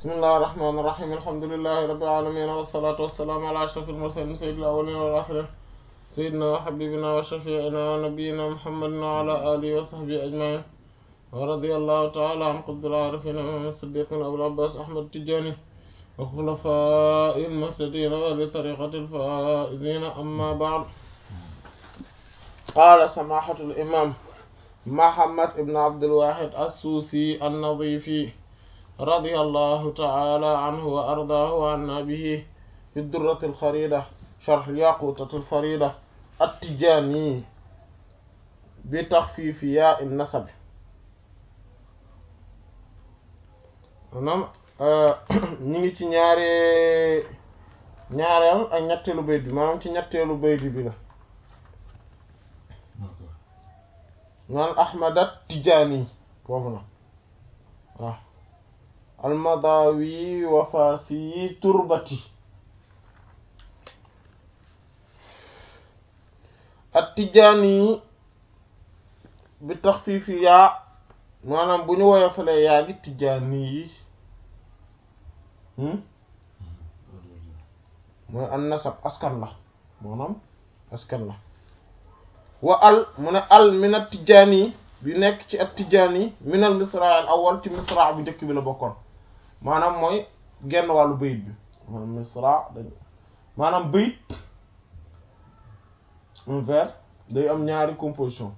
bismillahi irrahmani irrahim alhamdulilahi rabbil alamin wassalatu wassalamu ala ashrafil mursalin sayyidil awwalin wal akhirin sayyidina wa habibina wa shafi'ina wa nabiyyina muhammadin wa ala alihi wa sahbihi ajma'in wa radiyallahu ta'ala an qutbil arifin imam as-siddiqin abul abbas ahmad tijani wa khulafa'il muhtadin wa li tariqatil faizin amma ba'd qala samahatul imam Muhammad ibn Abdul Wahid as-Susi an-Nadifi radiyallahu ta'ala anhu wa ardaahu wa anna bihi fi ad-durrati al-kharida sharh al-yaqutati al-farida at-Tijani bi takhfif ya an-nasab maanaam ñu ngi ci ñaare ñaareel ak ñetteelu bayt bi maanaam ci ñetteelu bayt bi la naan ahmadat tijaani foofu na waaw almadawi wafaasi turbati at tijaani bi taxfiifi yaa maanaam bu ñu woyofalee yaa gi tijaani yi mooy an nasab askan la maanaam askan la wa al mu ne al min at tijaani bi nekk ci at tijaani min al misra al awal ci misra bu njëkk bi la bokkoon maanaam mooy genn wàllu bayit bi maanaam misra dañ maanaam bayit un vers day am ñaari composition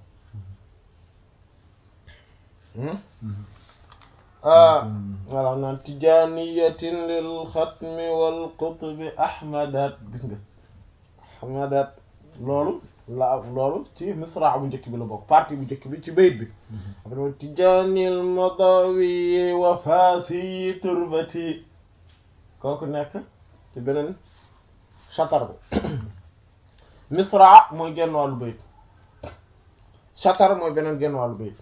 voilà naan tijaaniyatin lil xatmi wal qutbi ahmadat gis nga ahmadat loolu la loolu ci misra bu njëkk bi la bokk partie bu njëkk bi ci bayit bi après tijaanil madawi wa faasi turbati kooku nekk ci beneen chatar bi misra mooy genn wàllu bayit chatar mooy beneen genn wàllu bayit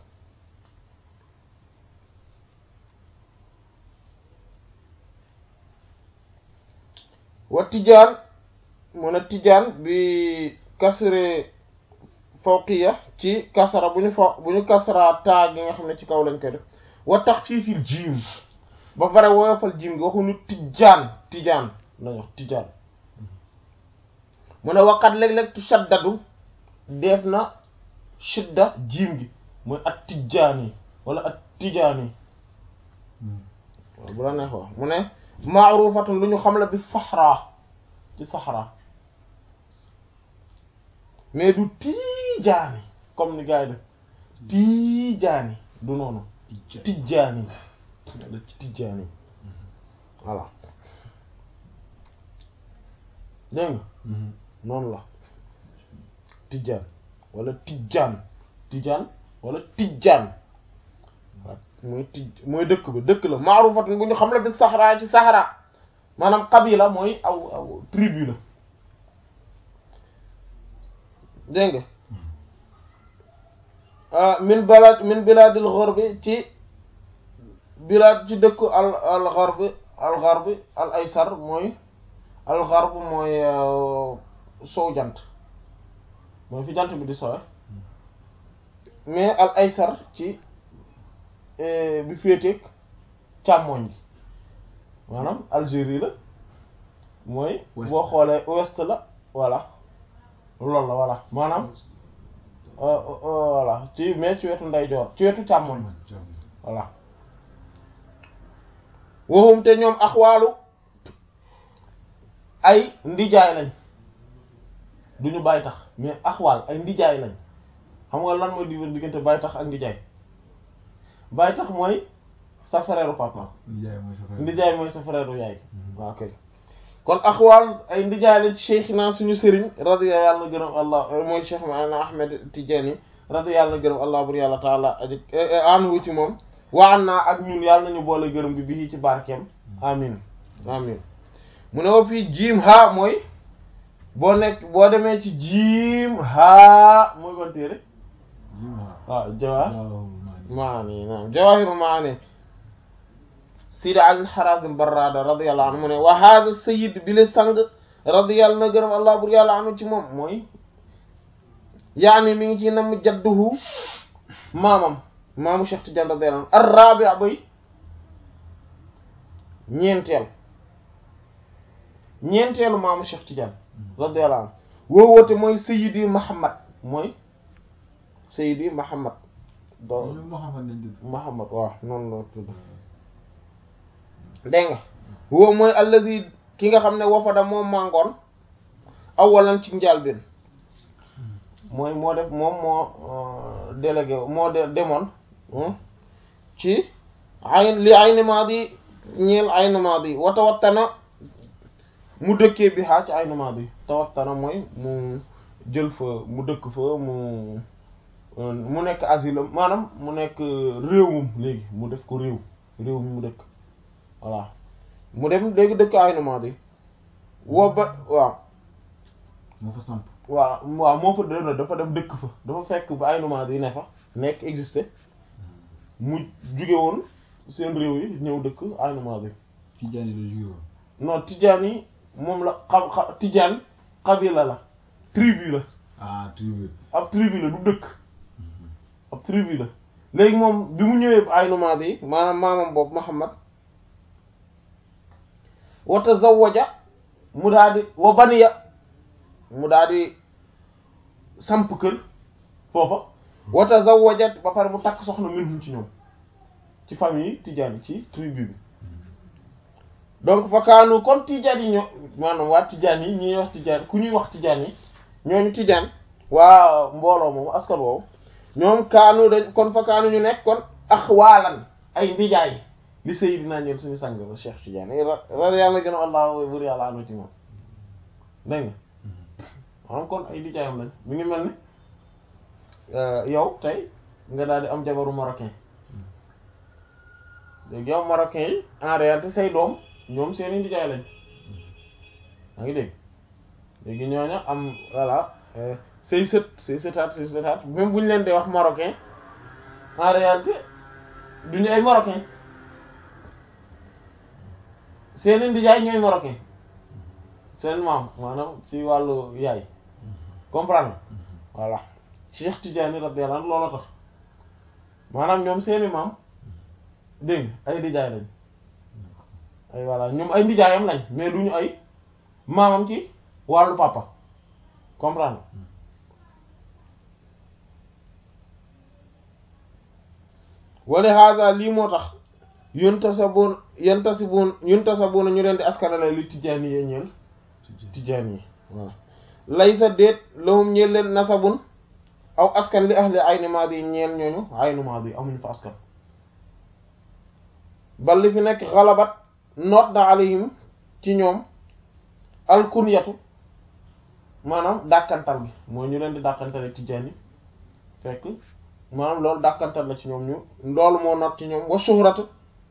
wa tijaan mu ne tijaan bi kasre fawqiya ci kasara bu ñu fa bu ñu kasara taa gi nga xam ne ci kaw lañ koy def wa taxfiifil jiim ba pare woyofal jiim gi waxuñu tijaan tijaan lañ wax tijaan mu ne waqat léeg-léeg tu shaddadu def na shidda jiim gi mooy at tijaan yi wala at tijaan yi bu la neex wax mu ne maarufatun lu ñu xam la bi saxraa ci saxraa mais du tijaani comme ni gars yi def tijaani du noonu tijaani la ci tijaani voilà dégg nga noonu la tijaan wala tijaan tijaan wala tijaan waaw mooy tij mooy dëkk ba dëkk la maarufatun bu ñu xam la bi saxraa ci saxraa maanaam qabila mooy aw aw tribu la dégg nga min balad min biladil gharbi ci bilad ci dëkku al al gharbi al gharbi al aysar mooy al gharb mooy sow jant mooy fi jant bi di sowe mais al aysar ci bi féeteeg càmmoñ gi maanaam Algérie la mooy boo xoolee ouest la voilà loolu la voilà maanaam voilà ci mais ci wetu ndeyjoor ci wetu càmmoñ voilà waxum te ñoom axwaalu ay ndijaay lañ duñu bàyyi tax mais axwaal ay ndijaay lañ xam nga lan mooy di diggante bàyyi tax ak ndijaay bàyyi tax mooy sa frère papa ndijaay mooy sa frère yaay waaw kay kon axwaal ay ndijaay la ci cheikh naa suñu sëriñ radi yàlla na gërëm allah mooy cheikh maana ahmed Tidiane radi yàlla na gërëm allah bur yàlla taala aji anhu ci moom waan naa ak ñun yàlla nañu boole gërëm bi bii ci barkeem amin amin mu ne wa fii jiim haa mooy boo nekk boo demee ci jiim haa mooy kon téere waaw jawa maani naam jawahiru maani Sidi Ali Harazim Barrada radiyallahu anhu mu ne wa hadha sayyid bi le sang radiyallahu na gërëm allah bur yàlla anu ci moom mooy yaani mi ngi ci nam jadduhu maamam maamu Cheikh Tidiane radiyallahu anhu ar-rabi' bay ñeenteel ñeenteelu maamu Cheikh Tidiane radiyallahu anhu woo woote mooy Sayyidi Muhammad mooy Sayyidi Muhammad do ñoom Muhammad lañ tudd. Muhammad waaw noonu la tudd dégg nga woo mooy allazi ki nga xam ne wafada moom màngoon awalan ci njàlbéen mooy moo def moom moo euh, délégué moo de demoon hmm, ci ayn li ayni maadi ñeel ayni maadi wa tawattana mu dëkkee bi xaa ci ayni maadi tawattana mooy mu jël fa mu dëkk fa mu euh, mu nekk asile maanaam mu nekk réewum léegi mu def ko réew réew mi mu dëkk voilà mu dem léegi dëkk ayni maadi woo ba waaw moo fa samp. waaw waaw moo fa dana dafa dem dëkk fa dafa fekk ba ay nomades yi ne fa nekk existé mu jóge woon seen réew yi ñëw dëkk ay nomades yi Tijaan yi la jóge woon. non tijaan yi moom la xam xa tijaan xabila la tribu la ah tribu. ab tribu la du dëkk ab tribu la léegi moom bi mu ñëwee ay nomades yi maanaam maamam boobu Muhammad wa tazawwaja mu daal di wa baniya mu daal di samp kër foofa wa tazawwajat ba pare mu takk soxna minhum ci ñoom ci famille tijaan yi ci tribu bi donc fa kaanu kon tijaan yi ñoo maanaam waa tijaan yi ñuy wax tijaan ku ñuy wax tijaan yi ñooñu tijaan waa mbooloo moomu askan woowu ñoom kaanu dañ kon fa kaanu ñu nekk kon axwaalan ay ndijaay li Seydina ñeel suñu sang ba Cheikh Tidiane ra ra yàlla gën a allah bur yàlla anu ci moom dégg nga maanaam kon ay ndijaayam lañ mi ngi mel ni yow tey nga daal di am jabaru marocain léegi yow marocain yi en réalité say doom ñoom seeni ndijaay lañ maa ngi dégg léegi ñooñu am voilà say sët say sëtaat say sëtaat même bu ñu leen di wax marocain en réalité duñu ay marocain seeni ndijaay ñooy marocain seen maam maanaam ci wàllu yaay comprendre voilà Cheikh Tidiane radiyallahu anhu loolu tax maanaam ñoom seeni maam dégg nga ay ndijaay lañ ay voilà ñoom ay ndijaayam lañ mais duñu ay maamam ci wàllu papa comprendre wala hada lii moo tax yuntasabun yantasibun yuntasabuna ñu leen di askanale li tijaan yi ñeel tijaan yi voilà laysa déet lahum ñeel leen nasabun aw askan li ahli ayni maadi yi ñeel ñooñu ayni maadi yi amuñu fa askan bal li fi nekk xalabat noot na alayhim ci ñoom alkunyatu maanaam dàkkantal bi mooy ñu leen di dàkkantale tijaan yi fekk maanaam loolu dàkkantal la ci ñoom ñu loolu moo noot ci ñoom wa shuhratu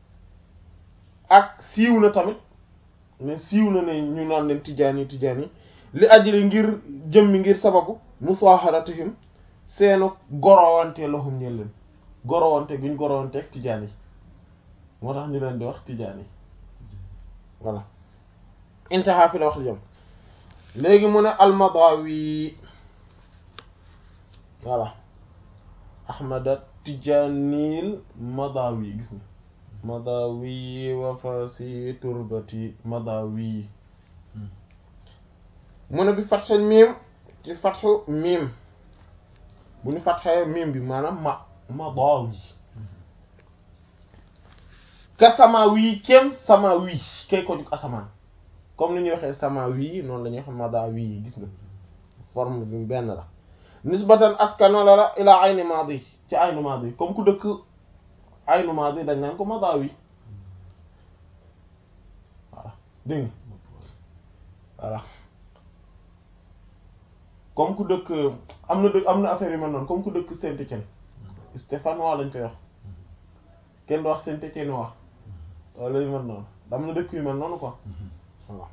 ak siiw na tamit mais siiw na ne ñu naan leen tijaan yi tijaan yi li ajli ngir jëmmi ngir sababu musaaharatihim seenu gorowante lahum ñeel leen gorowante guñ gorowante ak tijaan yi moo tax ñu leen di wax tijaan yi voilà intaha fi la wax li jëm léegi mu ne almadawi voilà ahmada tijanil madawi gis nga madawi wafasi turbati madawi mu ne bi fatxe miim ci fatxu miim bu ñu fatxee miim bi maanaam ma madawi ka samawi kem samawi kay ko jug asamaan comme ni ñuy waxee samawi noonu la ñuy wax madawi gis nga forme bi benn la nisbatan askano la la ilaa ayni maadi ci ayni maadi comme ku dëkk ayni maadi dañ naan ko madawi voilà dégg nga voilà comme ku dëkk am na dëkk am na affaire yu mel noonu comme ku dëkk Saint-Étienne stéphanois lañ koy wax kenn du wax Saint-Étiennois wala yu mel noonu am na dëkk yu mel noonu quoi voilà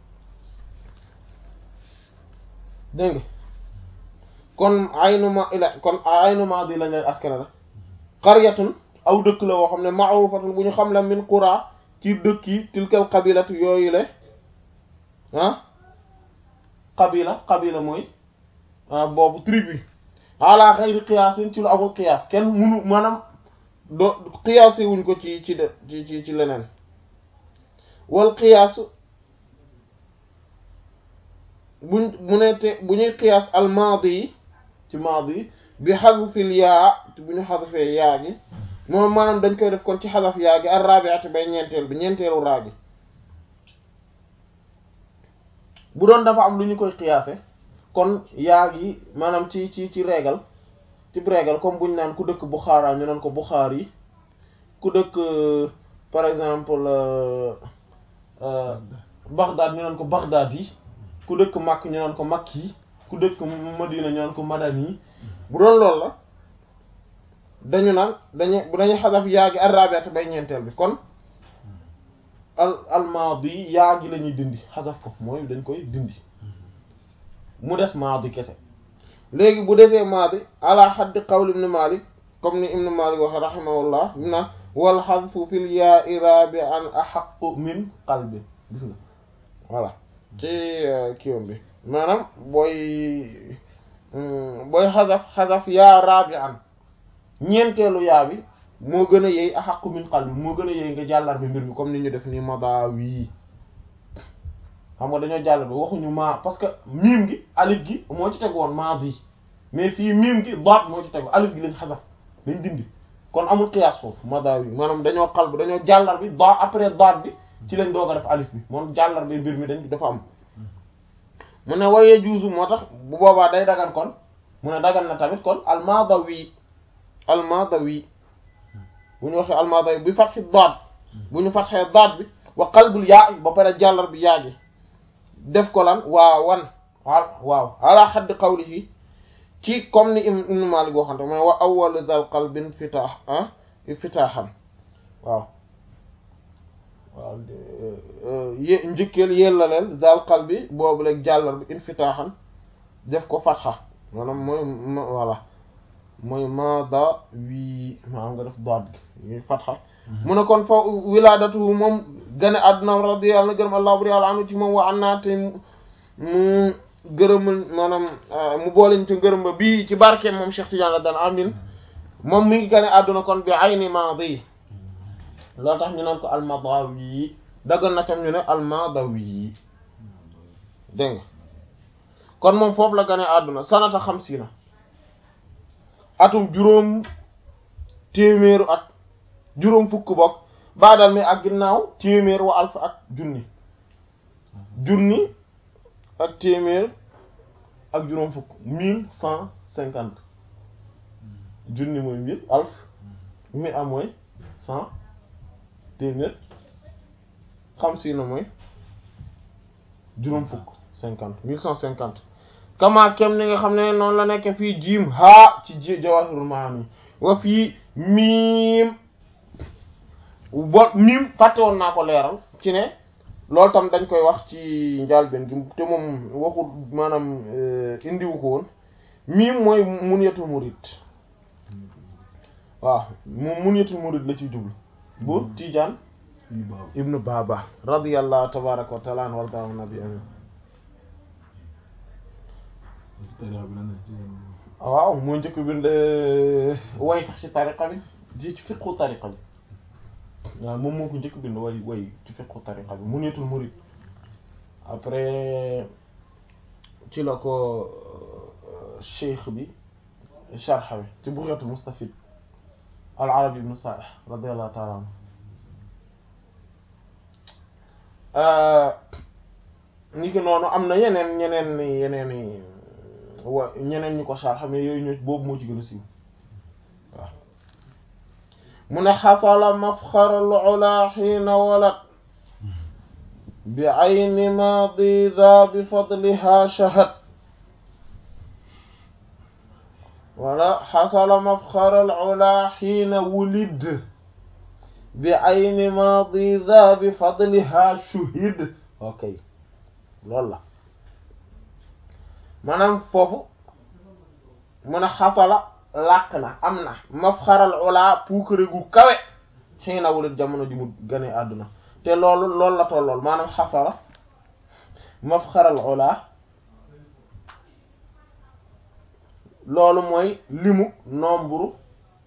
dégg nga kon aynuma ila kon aynuma di lañ lay askane la qaryatun aw dëkk la woo xam ne ma'rufatun bu ñu xam la min qura ci dëkk yi tilkal qabilatu yooyu le ah qabila qabila mooy boobu tribu ala xayri qiyaasin ci lu amul qiyaas kenn munu maanaam do qiyaase wuñ ko ci ci de ci ci ci leneen wal qiyaasu buñ mu ne te bu ñuy qiyaas al maadi yi ci maadi yi bi xasfil yaa bu ñu xasfee yaa gi moom maanaam dañ koy def kon ci xasaf yaa gi ar rabi'ati bay ñeenteel bi ñeenteelu raa gi bu doon dafa am lu ñu koy qiyaase kon yaa gi maanaam ci ci ci régal ci régal comme buñ naan ku dëkk Bukhara ñu naan ko Bukhar yi ku dëkk par exemple Baghdad ñu naan ko Baghdad yi ku dëkk Makk ñu naan ko Makk yi ku dëkk Madina ñu naan ko Madani yi bu doon loolu la dañu naan dañu bu dañuy xasaf yaa gi arrabiat bay ñeenteel bi kon al almaadi yaa gi la ñuy dindi xasaf ko mooy dañ koy dindi mu des maadi kese léegi bu desee maadi ala xaddi qawli ibn Malik comme ni ibn Malik waxe rahimahullah bi naan wal xasfu fil yaa irabi an axaqu min qalbi gis nga voilà ci kiwam bi maanaam booy booy xasaf xasaf yaa rabi an ñeenteelu yaa bi moo gën a yey axaqu min qalbi moo gën a yey nga jàllar bi mbir mi comme ni ñu def ni mada wii xam nga dañoo jàllar bi waxuñu maa parce que miim gi alif gi moo ci tegu woon maadi mais fii miim gi daat moo ci tegu alif gi lañ xasaf lañ dindi kon amul qiyaas foofu mada wi maanaam dañoo xal bi dañoo jàllar bi da après daat bi ci lañ doog a def alif bi moom jàllar bi mbir mi dañ dafa am mu ne waye juusu moo tax bu boobaa day dagan kon mu ne dagan na tamit kon almadawi almadawi bu ñu waxee almadawi bi fatxi daat bu ñu fatxee daat bi wa qalbul yaa ba pare jàllar bi yaa gi def ko lan waa wan waaw ala xaddi qawlihi ci comme ni ibn Malik waxante mooy wa awwalu dal qalbin fitaax ah fitaaxan waaw waaw yé njëkkeel yellaleel dal qalbi boobu leeg jàllar bi infitaaxan def ko fatxa maanaam mooy voilà mooy maada wii maanaam nga def daat gi ñuy fatxa mu ne kon fa wilaadatu moom gane àdduna radiyallahu anhu gërëm allah buri yàlla anu ci moom wa an naa te mu gërëmal maanaam mu booleñ ci ngërëm ba bii ci barkeem moom Cheikh Tidiane la daan amin moom mi ngi gane àdduna kon bi ayni maadi loolu tax ñu naan ko almadawi daggal na tam ñu ne almadawi dégg nga kon moom foofu la gane àdduna sanata xamsiina atum juróom téeméeru at juróom fukk bokk baadal mi ak ginnaaw téeméer wa alf ak junni junni ak téeméer ak juróom fukk mille cent cinquante junni mooy mille alf mi am mooy cent téeméer xam si na mooy juróom fukk cinquante mille cent cinquante kama kem ni nga xam ne noonu la nekk fii jiim haa ci jawahirul maani wa fii miim bo miim fàtte woon naa ko leeral ci ne loolu tam dañ koy wax ci njàlbeen gi te moom waxul maanaam indiwu ko woon miim mooy munyatul murid waaw moom munyatul murid la ciy jublu bu Tijaan ibnu Baba radiyallahu tabaraka wa taala an warda an nabi amin waaw moo njëkk bind way sax ci tariqa bi ci fiqhu tariqa bi waaw moom moo ko njëkk bind way way ci fiqhu tariqa bi Munyatul Murid après ci la ko cheikh bi sharh bi ci Bughyatul Mustafid al Arabi ibn Salih radiyallahu ta'ala anhu ni ki noonu am na yeneen ñeneen yeneen wa ñeneen ñu ko sharh mais yooyu ñoo boobu moo ci gën a siiw waaw mu ne xasala mafxarul ula xiina walat bi ayni maadi da bi fadliha shahad wala xasala mafxarul ula xiina wulid bi ayni maadi da bi fadliha shuhid ok loolu la maanaam foofu mu ne xasala làq na am na mafxaral ula puukare gu kawe xëy na wulit jamono ji mu gane àdduna te loolu loolu la tollool maanaam xasala mafxaral ula loolu mooy limu nombre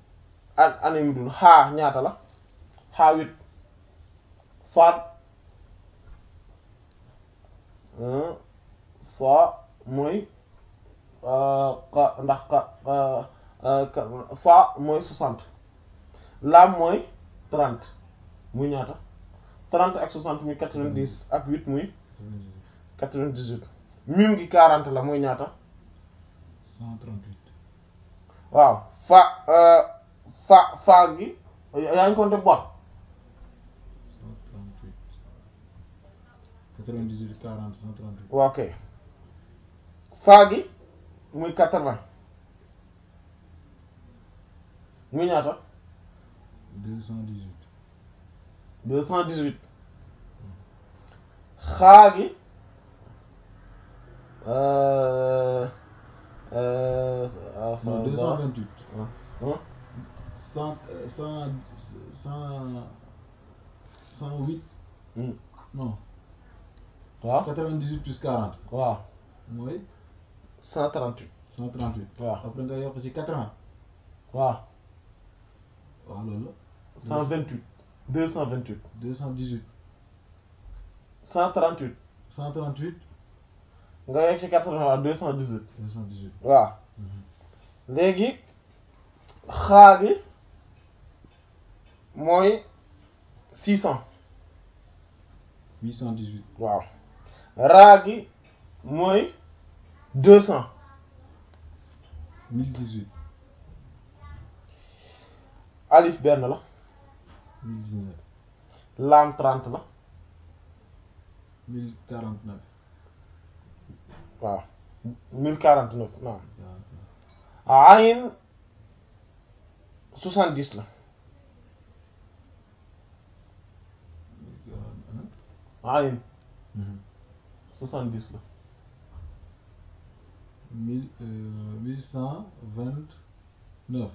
ak année mi dund xaa ñaata la xaa huit faat fa mooy xa ndax xa fa mooy soixante laam mooy trente muy ñaata trente ak soixante muy quatre-vingt-dix ak huit muy quatre-vingt-dix-huit mim gi quarante la muy ñaata cent trente-huit waaw fa fa fa gi yaa ngi compter bor cent trente-huit quatre-vingt-dix-huit quarante cent trente-huit waaw ok fa gi muy quatre-vingts muy ñaata deux cent dix-huit deux cent dix-huit xaa gi euh euh non deux cent vingt-huit hein cent cent cent cent huit Hmm. non waaw quatre-vingt-dix-huit plus quarante waaw mooy cent trente-huit cent trente-huit waaw après nga yokk ci quatre-vingts waaw waaw loolu la cent vingt-huit deux cent vingt-huit deux cent dix-huit cent trente-huit cent trente-huit nga yegg ci quatre-vingts waaw deux cent dix-huit deux cent dix-huit waaw léegi xaa gi mooy six cent huit cent dix-huit waaw raa gi mooy deux cent mille dix-huit alif benn la mille dix-neuf laam trente la mille quarante-neuf waaw mille quarante neuf naam quarante-neuf ayin soixante dix la mille quarante-neuf ayin soixante dix la mille euh, mille cent vingt-neuf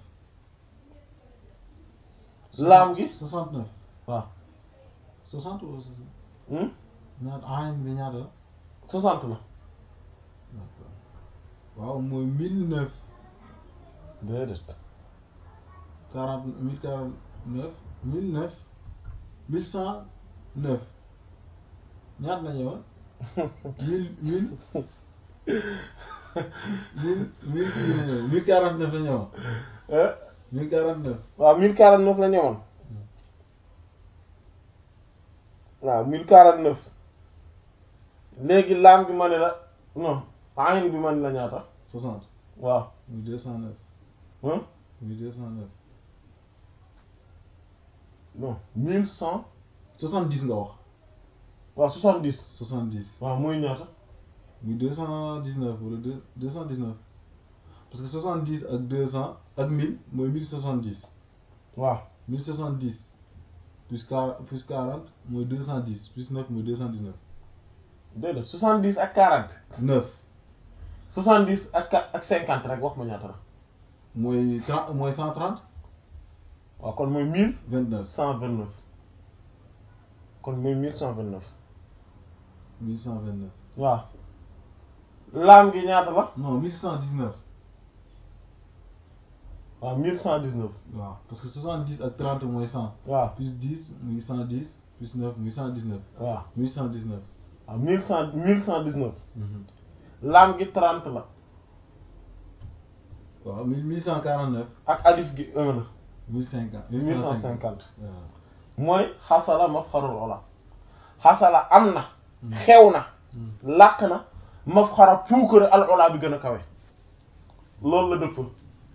laam gi soixante-neuf waaw soixante ou soixante hmm ñaata ayin bi ñaata la soixante la d'accord waaw mooy mille neuf déedéet quarante mille quarante neuf mille neuf mille cent neuf ñaata la ñëwoon mille mille mille mille kii la ñëwoon mille quarante neuf la ñëwoon eh mille quarante neuf waaw mille quarante neuf la ñëwoon waaw mille quarante neuf léegi laam bi ma ne la non ayin bi ma ne la ñaata soixante waaw muy deux cent neuf hein muy deux cent neuf non mille cent soixante dix nga wax waaw soixante dix soixante dix waaw muy ñaata muy deux cent dix neuf wala deux deux cent dix neuf parce que soixante dix ak deux cent ak mille mooy mille soixante dix waaw 1070 plus 40 plus 40 mooy 210 plus 9 mooy 219 déedéet soixante dix ak quarante 9 soixante dix ak qua- ak cinquante rek wax ma ñaata la mooy 30 mooy 130 waaw kon mooy mille 29 cent vingt neuf kon mooy mille cent vingt neuf 1129 waaw laam gi ñaata la non 1119 waaw mille cent dix neuf waaw parce que 70 ak 30 mooy 100 waaw plus 10 muy 110 plus 9 muy 119 waaw 1119 waaw mille cent mille cent dix neuf laam gi trente la waaw 1149 ak alif gi un la 1050 mille cent cinquante waaw mooy xasala mafxarul ola xasala am na xew na làq na mafxara puukare al ola bi gën a kawe loolu la dëpp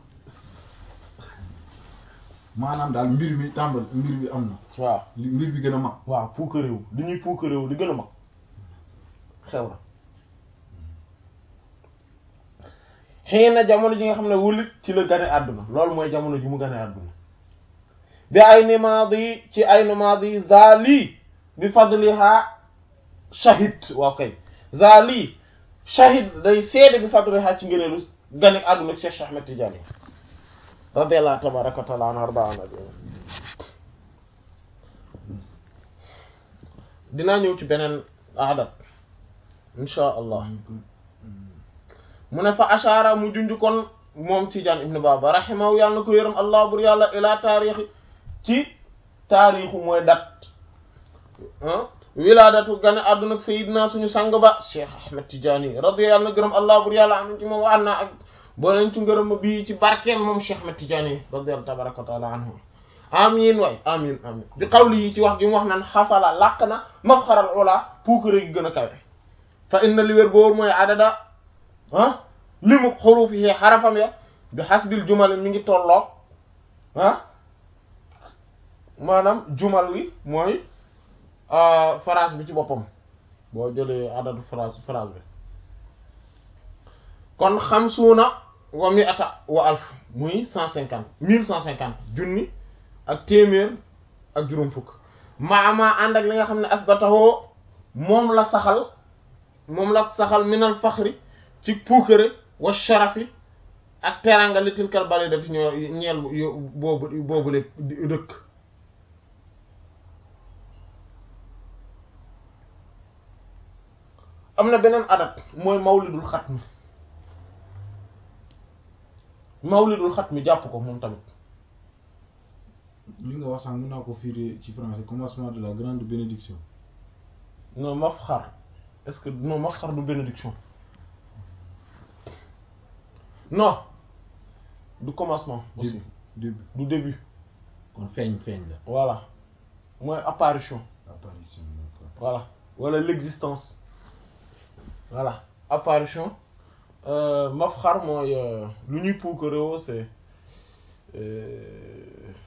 maanaam daal mbir mi tàmbal mbir bi am na waaw li- mbir bi gën a mag waaw puukarewu li ñuy puukarewu li gën a mag xew na xëy na jamono ji nga xam ne wulit ci la gane àdduna loolu mooy jamono ji mu gane àdduna bi ay ni maadi ci ay ni maadi zali bi fadliha shahid waaw kay zali shahid day seede bi fadliha ci ngëneelu gane àdduna Cheikh Cheikh Ahmed Tidiane radiyallahu tabaraka wa taala anhu arda nabi dinaa ñëw ci beneen adat insha allah mu ne fa ashaara mu junj kon moom Tijaan ibn Baba rahimahu yàlla na ko yërëm allah bur yàlla ila taarixi ci taarixu mooy dat ah wilaadatu gane àdduna ak sayidna suñu sang ba cheikh ahmed tidiane radiyallahu na gërëm allah bur yàlla am ci moom wa an naa ak boo leen ci ngërëm bii ci barkeem moom cheikh ahmed tidiane radiyallahu tabaraka wa taala anhu amin waay amin amin bi qawli yi ci wax gi mu wax naan xasala làq na mafxaral ula puukare gi gën a kawe fa inna li wér boobu mooy adada ah li mu xuruuf yi xarafam ya bi xasbil jumal mi ngi tolloog ah maanaam jumal wi mooy phrase bi ci boppam boo jëlee adadu phrase phrase bi kon xamsuuna wa mi ata wa alf muy cent cinquante mille cent cinquante junni ak téeméer ak juróom fukk maama ànd ak li nga xam ne asbatahoo moom la saxal moom la saxal minal faxri ci puukare wa sharafi ak teranga li tilkal bale dati ñoo ñeel boobu boobu le dëkk am na beneen adat mooy mawlidul xatmi mawlidul xatmi jàpp ko moom tamit li nga wax sànq mën naa ko firi ci français commencement de la grande bénédiction non mafxar est-ce que non mafxar du bénédiction non du commencement aussi début du début kon feeñ feeñ la voilà mooy apparition apparition d'accord voilà wala l'existence voilà apparition euh, mafxar mooy euh, lu ñuy puukarewoo c'est euh,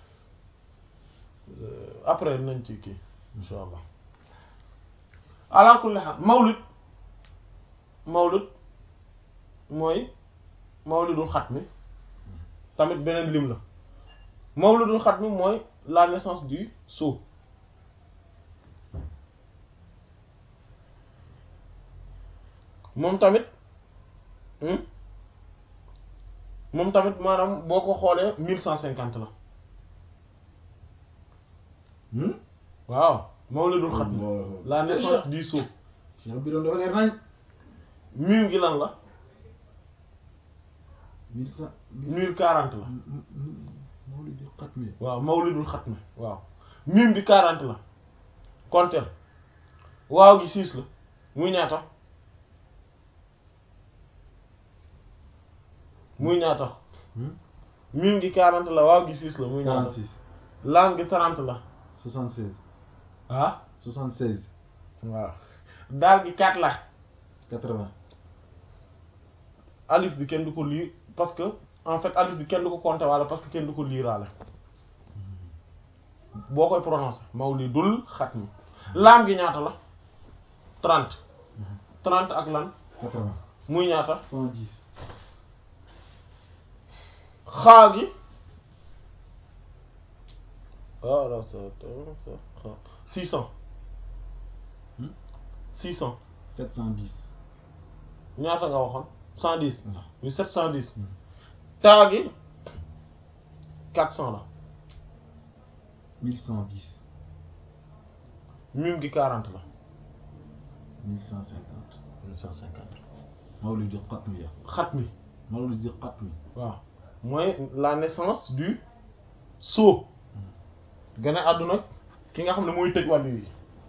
après nañ ci kii insha allah ala kulli haal mawlid mawlid mooy mawlidul xatmi tamit beneen lim la mawlidul xatmi mooy la naissance du sceau moom tamit moom tamit maanaam boo ko xoolee mille cent cinquante la waaw mawlidul xatmi la naissance du sceau Cheikh bi doon dafa leer nañ mille gi lan la mille cent mille quarante la mawlidul xatmi waaw mawlidul xatmi waaw mille bi quarante la konteel waaw gi six la muy ñaata muy ñaata mille gi quarante la waaw gi six la muy ñaata 46 laam gi trente la 76 ah 76 waaw daal gi quatre la 80 alif bi kenn du ko lire parce que en fait alif bi kenn du ko compter wala parce que kenn du ko liiraale boo koy prononcer mawlidul xatmi laam gi ñaata la trente trente ak lan 80 muy ñaata 110 xaa gi voilà six cent six cent 710 ñaata nga waxoon cent dix waaw muy sept cent dix taa gi quatre cent la 1110 mim gi quarante la 1150 mille cent cinquante mawlidul xatmi ya xatmi mawlidul xatmi waaw mooy la naissance du sceau gën a àdduna ki nga xam ne mooy tëj wàllu yi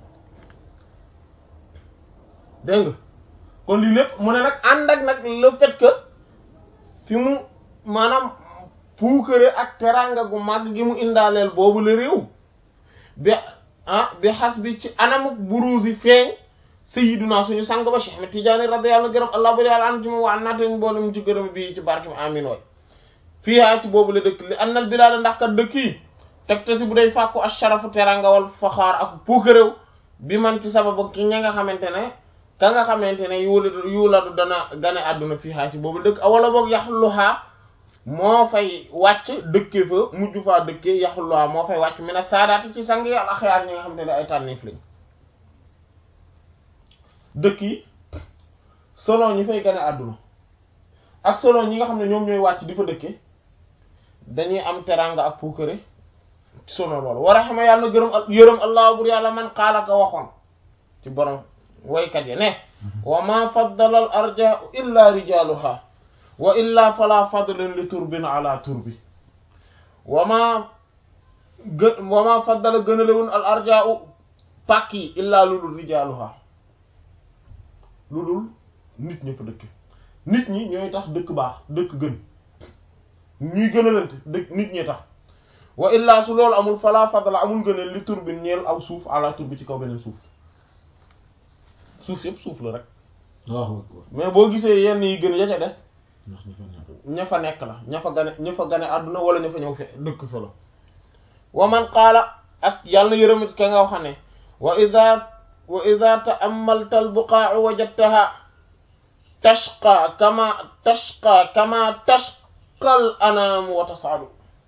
dégg nga kon lii lépp mu ne nag ànd ak nag le fait que fi mu maanaam puukare ak teranga gu màgg gi mu indaaleel boobu la réew bi ah bi xas bi ci anamuk buruusi feeñ sayyiduna suñu sang ba Cheikh Ahmed Tidiane radiyallahu gërëm allah bari yàlla an ci moom waa naate mboolem ci gërëm bi ci barke mi amin way fii haa ci boobu la dëkk li annal bilaada ndax kat dëkk yi teg te si bu day fàkku asharafu teranga wal faxaar ak puukaréew bi man ci sababu ki ña nga xamante ne ka nga xamante ne yuula yuuladu dana gane àdduna fii haa ci boobu la dëkk wala boog yaxluhaa moo fay wàcc dëkkee fa mujj faa dëkkee yaxluhaa moo fay wàcc mi ne saadaati ci sang yi al axyaar ñi nga xamante ne ay tànniif lañ dëkk yi selon ñi fay gane àdduna ak selon ñi nga xam ne ñoom ñooy wàcc di fa dëkke dañuy am teranga ak puukare selon loolu war a xama yàlla na gërëm yërëm allah bur yàlla man xaala ka waxoon ci borom waykat yi ne wa ma faddala al arja'u illa rijaluha wa illa fala fadlan li turbin ala turbi wa ma gë wa ma faddala gënalewun al arja'u pàkk yi illaa lu dul rijaaluha lu dul nit ñi fa dëkk nit ñi ñooy tax dëkk baax dëkk gën ñuy gënalante dëkk nit ñi tax wa illaa su loolu amul fala fadla amul gëneel li tur bi ñeel aw suuf ala tur bi ci kaw beneen suuf suuf yëpp suuf la rek waaw akbar mais boo gisee yenn yi gën ya ca des ndax ñu fa nekk ña fa nekk la ña fa gane ña fa gane àdduna wala ña fa ñëw fe dëkk fa la wa man qaala ak yàlla yërëmit ka nga wax ne wa ida wa ida ta'ammalta al-buqaa'a wajadtaha tashqa kama tashqa kama tashqa al-anaamu wa tas'adu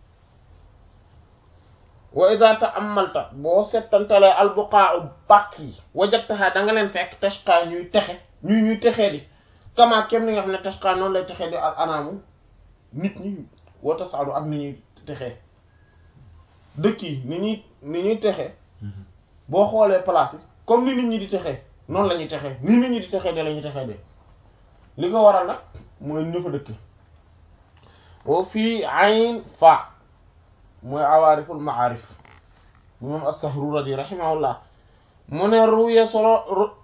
wa ida ta'ammalta boo settantalee al-buqaa'a pàkk yi wajadtaha da nga leen fekk tashqa ñuy texe ñuy ñuy texee di kama kem ni nga xam ne tashqa noonu lay texee di al-anaamu nit ñi wa tas'adu ak ni ñuy texee dëkk yi ni ñuy ni ñuy texee boo xoolee place yi comme ni nit ñi di texee noonu la ñuy texee ni nit ñi di texee de la ñuy texee de li ko waral nag mooy ñu fa dëkk wa fii ayn fa mooy awaariful maarif bu moom as-Sahruradi rahimahullah mu ne ruya solo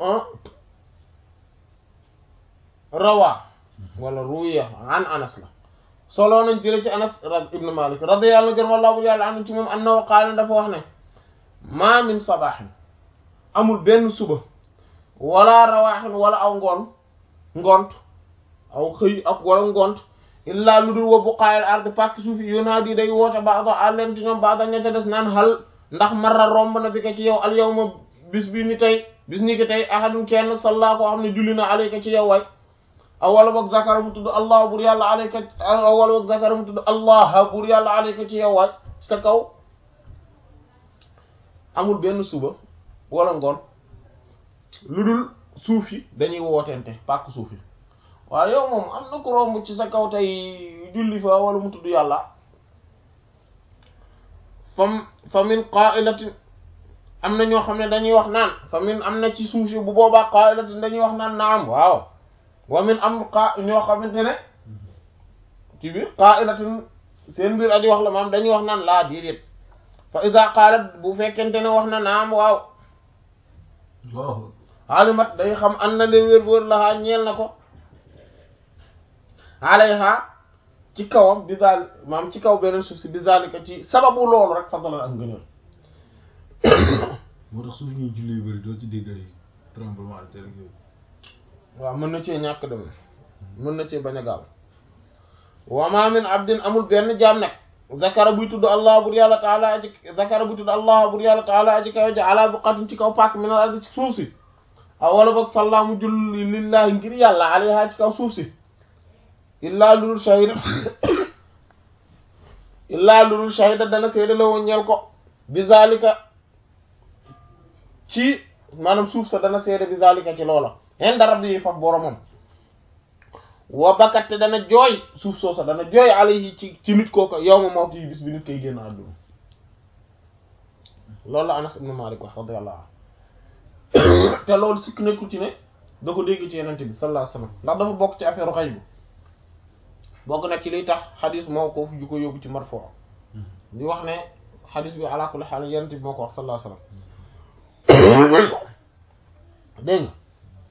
rawa wala ruya an anas la solo nañ jële ci anas ibn malik radiyallahu anhu wallahu yàlla anu ci moom annahu qaala dafa wax ne ma min sabahin amul benn suba wala rawaaxin wala aw ngoon ngont aw xëy ak wala ngont illaa lu dul wa buqaayal ardi pàkk suufi yunaadi day woote baada àlleen ci ñoom baada ña ca des naan xal ndax marra romb na bi ko ci yow al yawma bis bi ni tey bis ni ki tey ahadun kenn salla koo xam ne julli na alayka ci yow way aw wala boog zakara mu tudd allah bur yàlla alayka aw wala boog zakara mu tudd allah bur yàlla alayka ci yow way sa kaw amul benn suba wala ngoon lu dul suuf yi dañuy wootente pàkk suuf yi waaye yow moom am na ko romb ci sa kaw tey julli fa wala mu tudd yàlla fam fa min qa'ilatin am na ñoo xam ne dañuy wax naan fa min am na ci suuf yi bu boobaa qa'ilatin dañuy wax naan naam waaw wa min am qa ñoo xamante ne ci biir qa'ilatin seen biir aji wax la maam dañuy wax naan laa déedéet fa iza qalat bu fekkente ne wax na naam waaw waaw alimat day xam an na leen wér wér laxaa ñeel na ko alayha ci kawam bi daal maam ci kaw beneen suuf si bi zalika ci sababu loolu rek fadlan ak ngëneel moo tax suuf ñuy julli yu bëri doo ci dégg ay tremblement de terre ak yooyu waaw mën na cee ñàkk dem mën na cee bañ a gaaw wa ma min abdin amul benn jaam nag zakara buy tudd allah bur yàlla taala aji zakara buy tudd allah bur yàlla taala aji kaw ja ala buqatin ci kaw pàkk min al ardi ci suuf si aw wala boog sallaamu julli lillahi ngir yàlla alayha ci kaw suuf si illaa lulul shahida illaa lulul shahida dana seede la woon ñeel ko bi zalika ci maanaam suuf sa dana seede bi zalika ci loola inda rabbi faf boromam wa bakatte dana jooy suuf soosa dana jooy alayhi ci ci nit kooka yawma mawti yi bis bi nit koy génn àdduna loolu la Anas ibn Malik wax radiyallahu anhu te loolu sikk nekkul ci ne da ko dégg ci yenente bi sallallahu alayhi wasallam ndax dafa bokk ci affaire xaybu bokk na ci liy tax xadis moo ko ju ko yóbbu ci marfu di wax ne xadis bi ala kulli haal yenente bi moo ko wax sallallahu alayhi wasallam dégg nga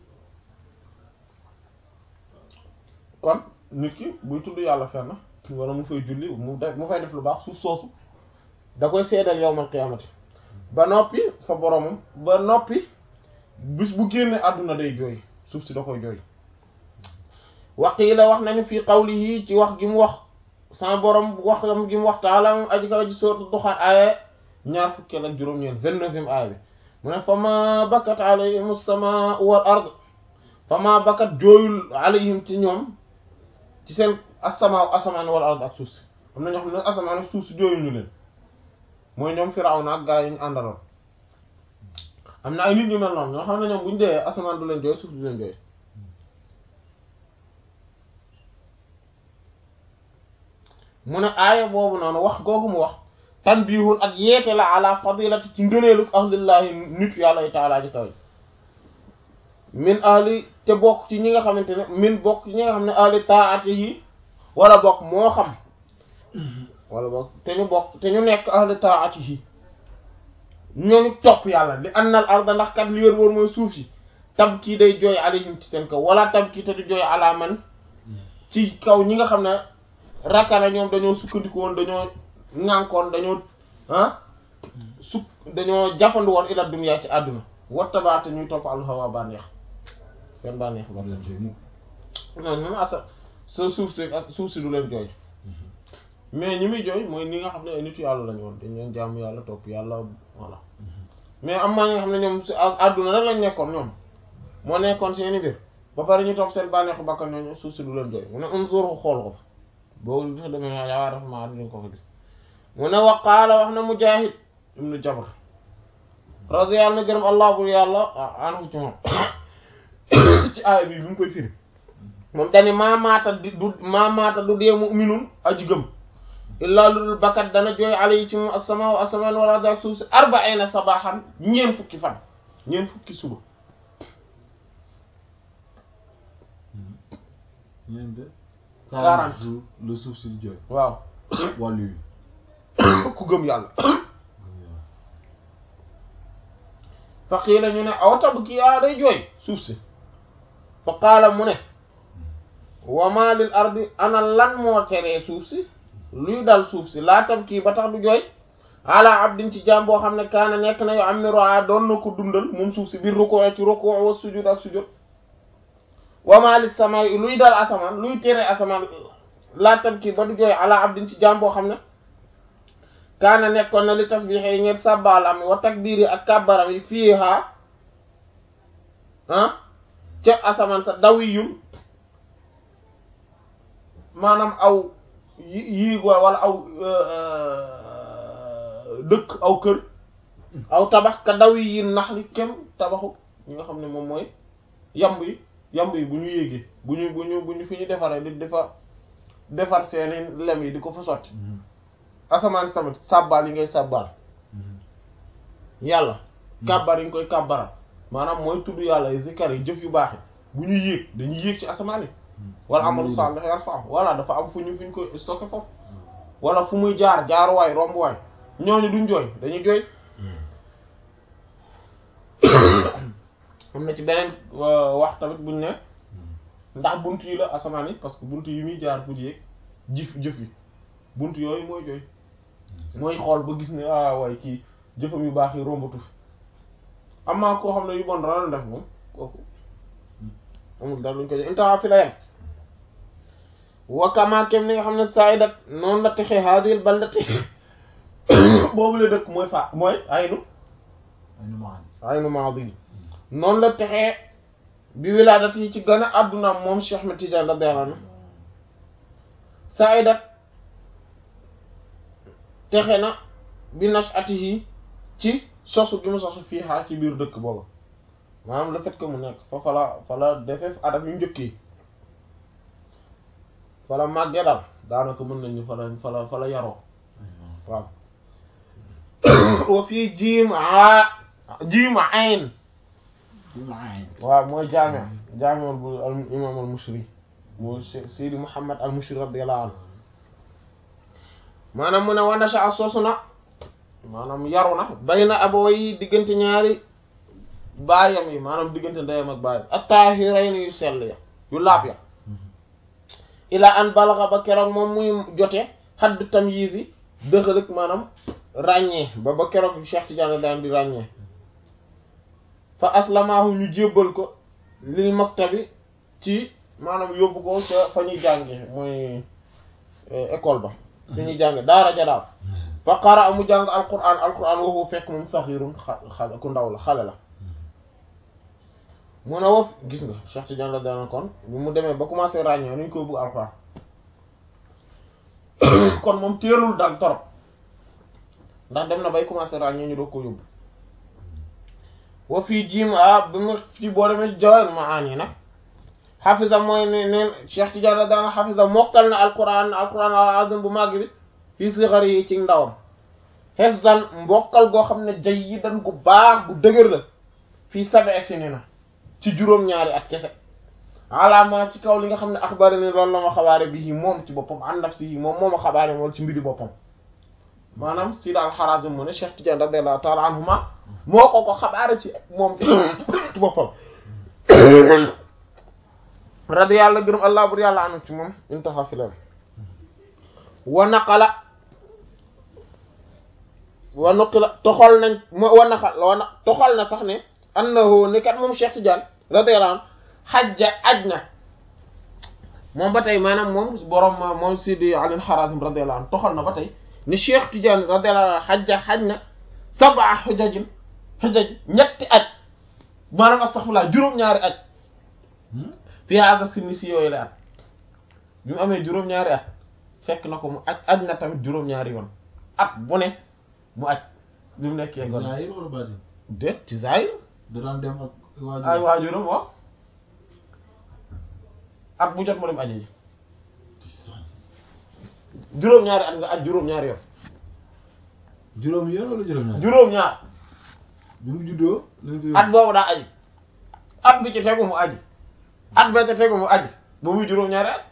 kon nit ki buy tudd yàlla fenn wala mu fay julli mu def mu fay def lu baax suuf soosu da koy seedal yawmal qiyaamati ba noppi fa boromam ba noppi bis bu génne àdduna day jooy suuf si da koy jooy waqiila wax nañu fii qawlihi ci wax gi mu wax sama borom wax gi mu wax taala moom aji kaw ji sourate Duxaan aaya ñaar fukkeel ak juróom-ñeent vingt-neuvième aaya bi mu ne fa ma bakat alayhim as-samaa'u wal ard fa ma bakat jooyul alayhim ci ñoom ci seen as-samaa'u asamaan wal ard ak suuf si am na ñoo xam ne asamaan ak suuf si jooyuñu leen mooy ñoom Firawna ak gaa yi ñu àndaloon am na ay nit ñu mel noonu ñoo xam ne ñoom bu ñu dee asamaan du leen jooy suuf du leen jooy mu ne aaya boobu noonu wax googu mu wax tanbihun ak yeete la ala fadilati ci ngëneelu ahlillahi nit yàlla yi taalaa ji kaw min ahli te bokk ci ñi nga xamante ne min bokk ci ñi nga xam ne ahli taati yi wala bokk moo xam wala bokk te ñu bokk te ñu nekk ahli taati yi ñooñu topp yàlla li annal arda ndax kat li wér wóor mooy suuf si tab kii day jooy alayhim ci seen kaw wala tab kii te du jooy ala man ci kaw ñi nga xam ne rakana ñoom dañoo sukkandiku woon dañoo ŋànkoon dañoo ah suk dañoo jàppandu woon ila dunya ci àdduna wattabaate ñuy topp al hawa bànneex seen bànneex ba leen jooy mukk non moom asa sa suuf si suuf si du leen jooy mais ñi muy jooy mooy ñi nga xam ne ay nitu yàlla lañu woon dañ leen jàmm yàlla topp yàlla voilà mais am maa ñi nga xam ne ñoom si àdduna rek lañ nekkoon ñoom moo nekkoon seeni mbir ba pare ñu topp seen bànneexu bakkan ñooñu suuf si du leen jooy mu ne unzuru xool ko fa boobu dafa demee yaa dafa maa duñ ko fa gis mu ne waqaala wax na Mujaahid ibnu Jabr radiyallahu na gërëm allah bur yàlla anhu ci moom ci aaya bi bi mu koy firi moom dani maa maata di du maa maata du dee mu'minun aji gëm illaa lu dul bakkat dana jooy ala yi ci moom asamaa asamaan wala daal suuf si arba'ina sabaxan ñeen fukki fan ñeen fukki suba ñeent de Quarante. jours le suuf si di jooy waaw wàllu yi ku gëm yàlla fa qiila ñu ne aw tabki yaa day jooy suuf si fa qaala mu ne wa ma lil ardi ana lan moo teree suuf si luy dal suuf si laa tabki ba tax du jooy ala abdin ci jaam boo xam ne kaana nekk na yoo am ni roa doon na ko dundal moom suuf si biir rukkoo ci rukkoo wa sujud ak sujud wa ma lis samay luy dal asamaan luy tere asamaan laa tabki ba du jooy ala abdin ci jaam boo xam ne kaana nekkoon na li tasbiix yi ngeen sàbbaalam wa takbiir yi ak kàbbaram yi fii ha ah ca asamaan sa dawiyul maanaam aw yi yiig wala aw dëkk aw kër aw tabax ka dawi yi nax li kem tabaxu ñi nga xam ne moom mooy yamb yi yamb yi bu ñu yéegee bu ñu bu ñu bu ñu fi ñu defaree di defar defar seeni lem yi di ko fa sotti asamaan si tamit sàbbaal yi ngay sàbbaal yàlla kàbbar yi nga koy kàbbaral maanaam mooy tudd yàlla yi zikar yi jëf yu baax yi bu ñu yéeg dañuy yéeg ci asamaan yi wala amalu salih yarfa wala dafa am fu ñu fu ñu koy stocké foofu wala fu muy jaar jaaruwaay rombuwaay ñooñu duñ jooy dañuy jooy am na ci beneen wax tamit buñ ne ndax bunt yi la asamaan yi parce que bunt yi muy jaar pour yéeg jëf jëf yi bunt yooyu mooy jooy mooy xool ba gis ne ah waaye kii jëfam yu baax yi rombatu fi amaa koo xam ne yu bon dara la def moom kooku amul dara luñ ko jox intaha fi la yem wakama kem ni nga xam ne saidat noonu la texee hadil baldati boobu la dëkk mooy fa mooy aynu ay nu maan aynu maadi noonu la texee bi wilaadat yi ci gën a adduna moom Cheikh Ahmed Tidiane radiyallahu anhu saidat texe na bi nash'atihi ci sosu gi mu sosu fii xaa ci biir dëkk boobu maanaam le fait que mu nekk fa fala fala defee adam yu njëkk yi fala màggee daal daanaka mën nañu fala fala fala yaroo waaw wa fii jiim a jiim ayn waaw mooy jaami jaami bu al imam al mushri mooy Seydi Muhammad al mushri radiyallahu anhu maanaam mu ne wa nasha sosu na maanaam yaru na bay na abaway diggante ñaari baayam yi maanaam diggante ndeyam ak baayam at-tahirayn yu sell ya yu laab ya ila an balaxa ba keroog moom muy jote xadd tamyiz yi dëxalëg maanaam ràññee ba ba keroog Cheikh Tidiane daan di ràññee fa aslamaahu ñu jébbal ko lil maktabi ci maanaam yóbbu ko ca fa ñuy jànge mooy école ba fi ñuy jànge daara ja daal fa qara mu jàng alquran alquran waxu fekk moom saxirun xale ku ndaw la xale la mun a wof gis nga Cheikh Tidiane la daan kon bi mu demee ba commencé ràññee nuñ koy bëgg alquran kon moom teelul dal torop ndax dem na bay commencé ràññee ñu doog ko yóbbu wa fii jiim a bi mu ci boo demee jawal maani nag xafisa mooy ne neen Cheikh Tidiane la daan xafisa mokkal na alquran alquran al azim bu màgg bi fii sixar yi ci ndawam xefsan mbokkal goo xam ne jay yi dan gu baax bu dëgër la fii sabe si ni na ci juróom-ñaari at kese alaama ci kaw li nga xam ne axbari ni loolu la ma xabaare bi yi moom ci boppam an nafsi yi moom moo ma xabaare moom ci mbiri boppam maanaam Sidi al-Harazim mu ne Cheikh Tidiane radiyallahu ta'ala anhuma moo ko ko xabaare ci moom ci boppam radi yàlla gërëm allah bur yàlla anu ci moom intaha filam wa naqala wa nuqila toxal nañ wa naqal wa na toxal na sax ne annahu ni kat moom Cheikh Tidiane radiyallahu anhu xajja aj na moom ba tey maanaam moom borom moom Sidi Ali al-Harazim radiyallahu anhu toxal na ba tey ni Cheikh Tidiane radiyallahu anhu xajja xaj na sab'a xujajin xujaj ñetti aj maanaam astaghfirullah juróom-ñaari aj fii hada sinni si yooyu la at bi mu amee juróom-ñaari at fekk na ko mu aj aj na tamit juróom-ñaari yoon at bu ne mu aj bi mu nekkee gone Zahir wala baatin déet ci zahir da daan dem ak waajur ay waajuram waaw at bu jot mu dem aji ji juróom-ñaari at nga aj juróom-ñaari yoon juróom yoon wala juróom ñaar juróom-ñaar bi mu juddoo lañ ko at boobu daa aji at bi ci tegu mu aji at bee ci tegu mu aji ba muy juróom-ñaari at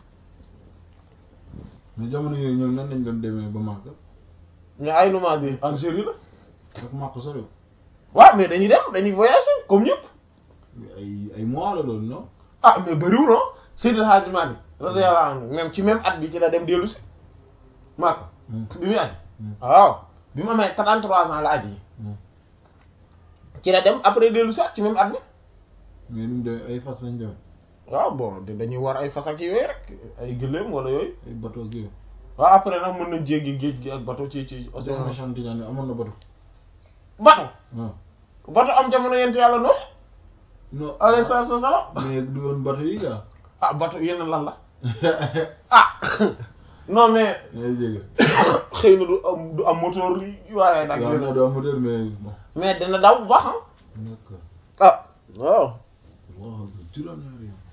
mais jamono yooyu ñoom nan lañ doon demee ba Makka mais ay numaa bi Algérie la ak Makka soriw waaw mais dañuy dem dañuy voyager comme ñëpp ay ay mois la loolu non ah mais bëriwul non Seydil Hadji Malick radiyallahu anhu même ci même at bi ci la dem dellu si Makka bi muy aji waaw bi mu amee 33 ans la aji yi ci la dem après dellu si at ci même at bi mais nu mu demee ay fas lañ demee waaw bon dañuy war ay fas ak yooyu rek ay gëléem wala yooyu ay bateau ak yooyu waaw après nag mën nañ jéggi géej gi ak bateau ci ci océan Seydina Cheikh Tidiane amoon na bateau bateau waaw bateau am jamono yent yàlla Nuux non alayhi salaatu wassalaam mais du woon bateau yi gaa ah bateau yeneen lan la ah non mais ngay jégg xëy na du am du am moteur li waaye nag waaw non du am moteur mais bon mais dina daw bu baax d'accord ah waaw waaw juróom-ñaari yoon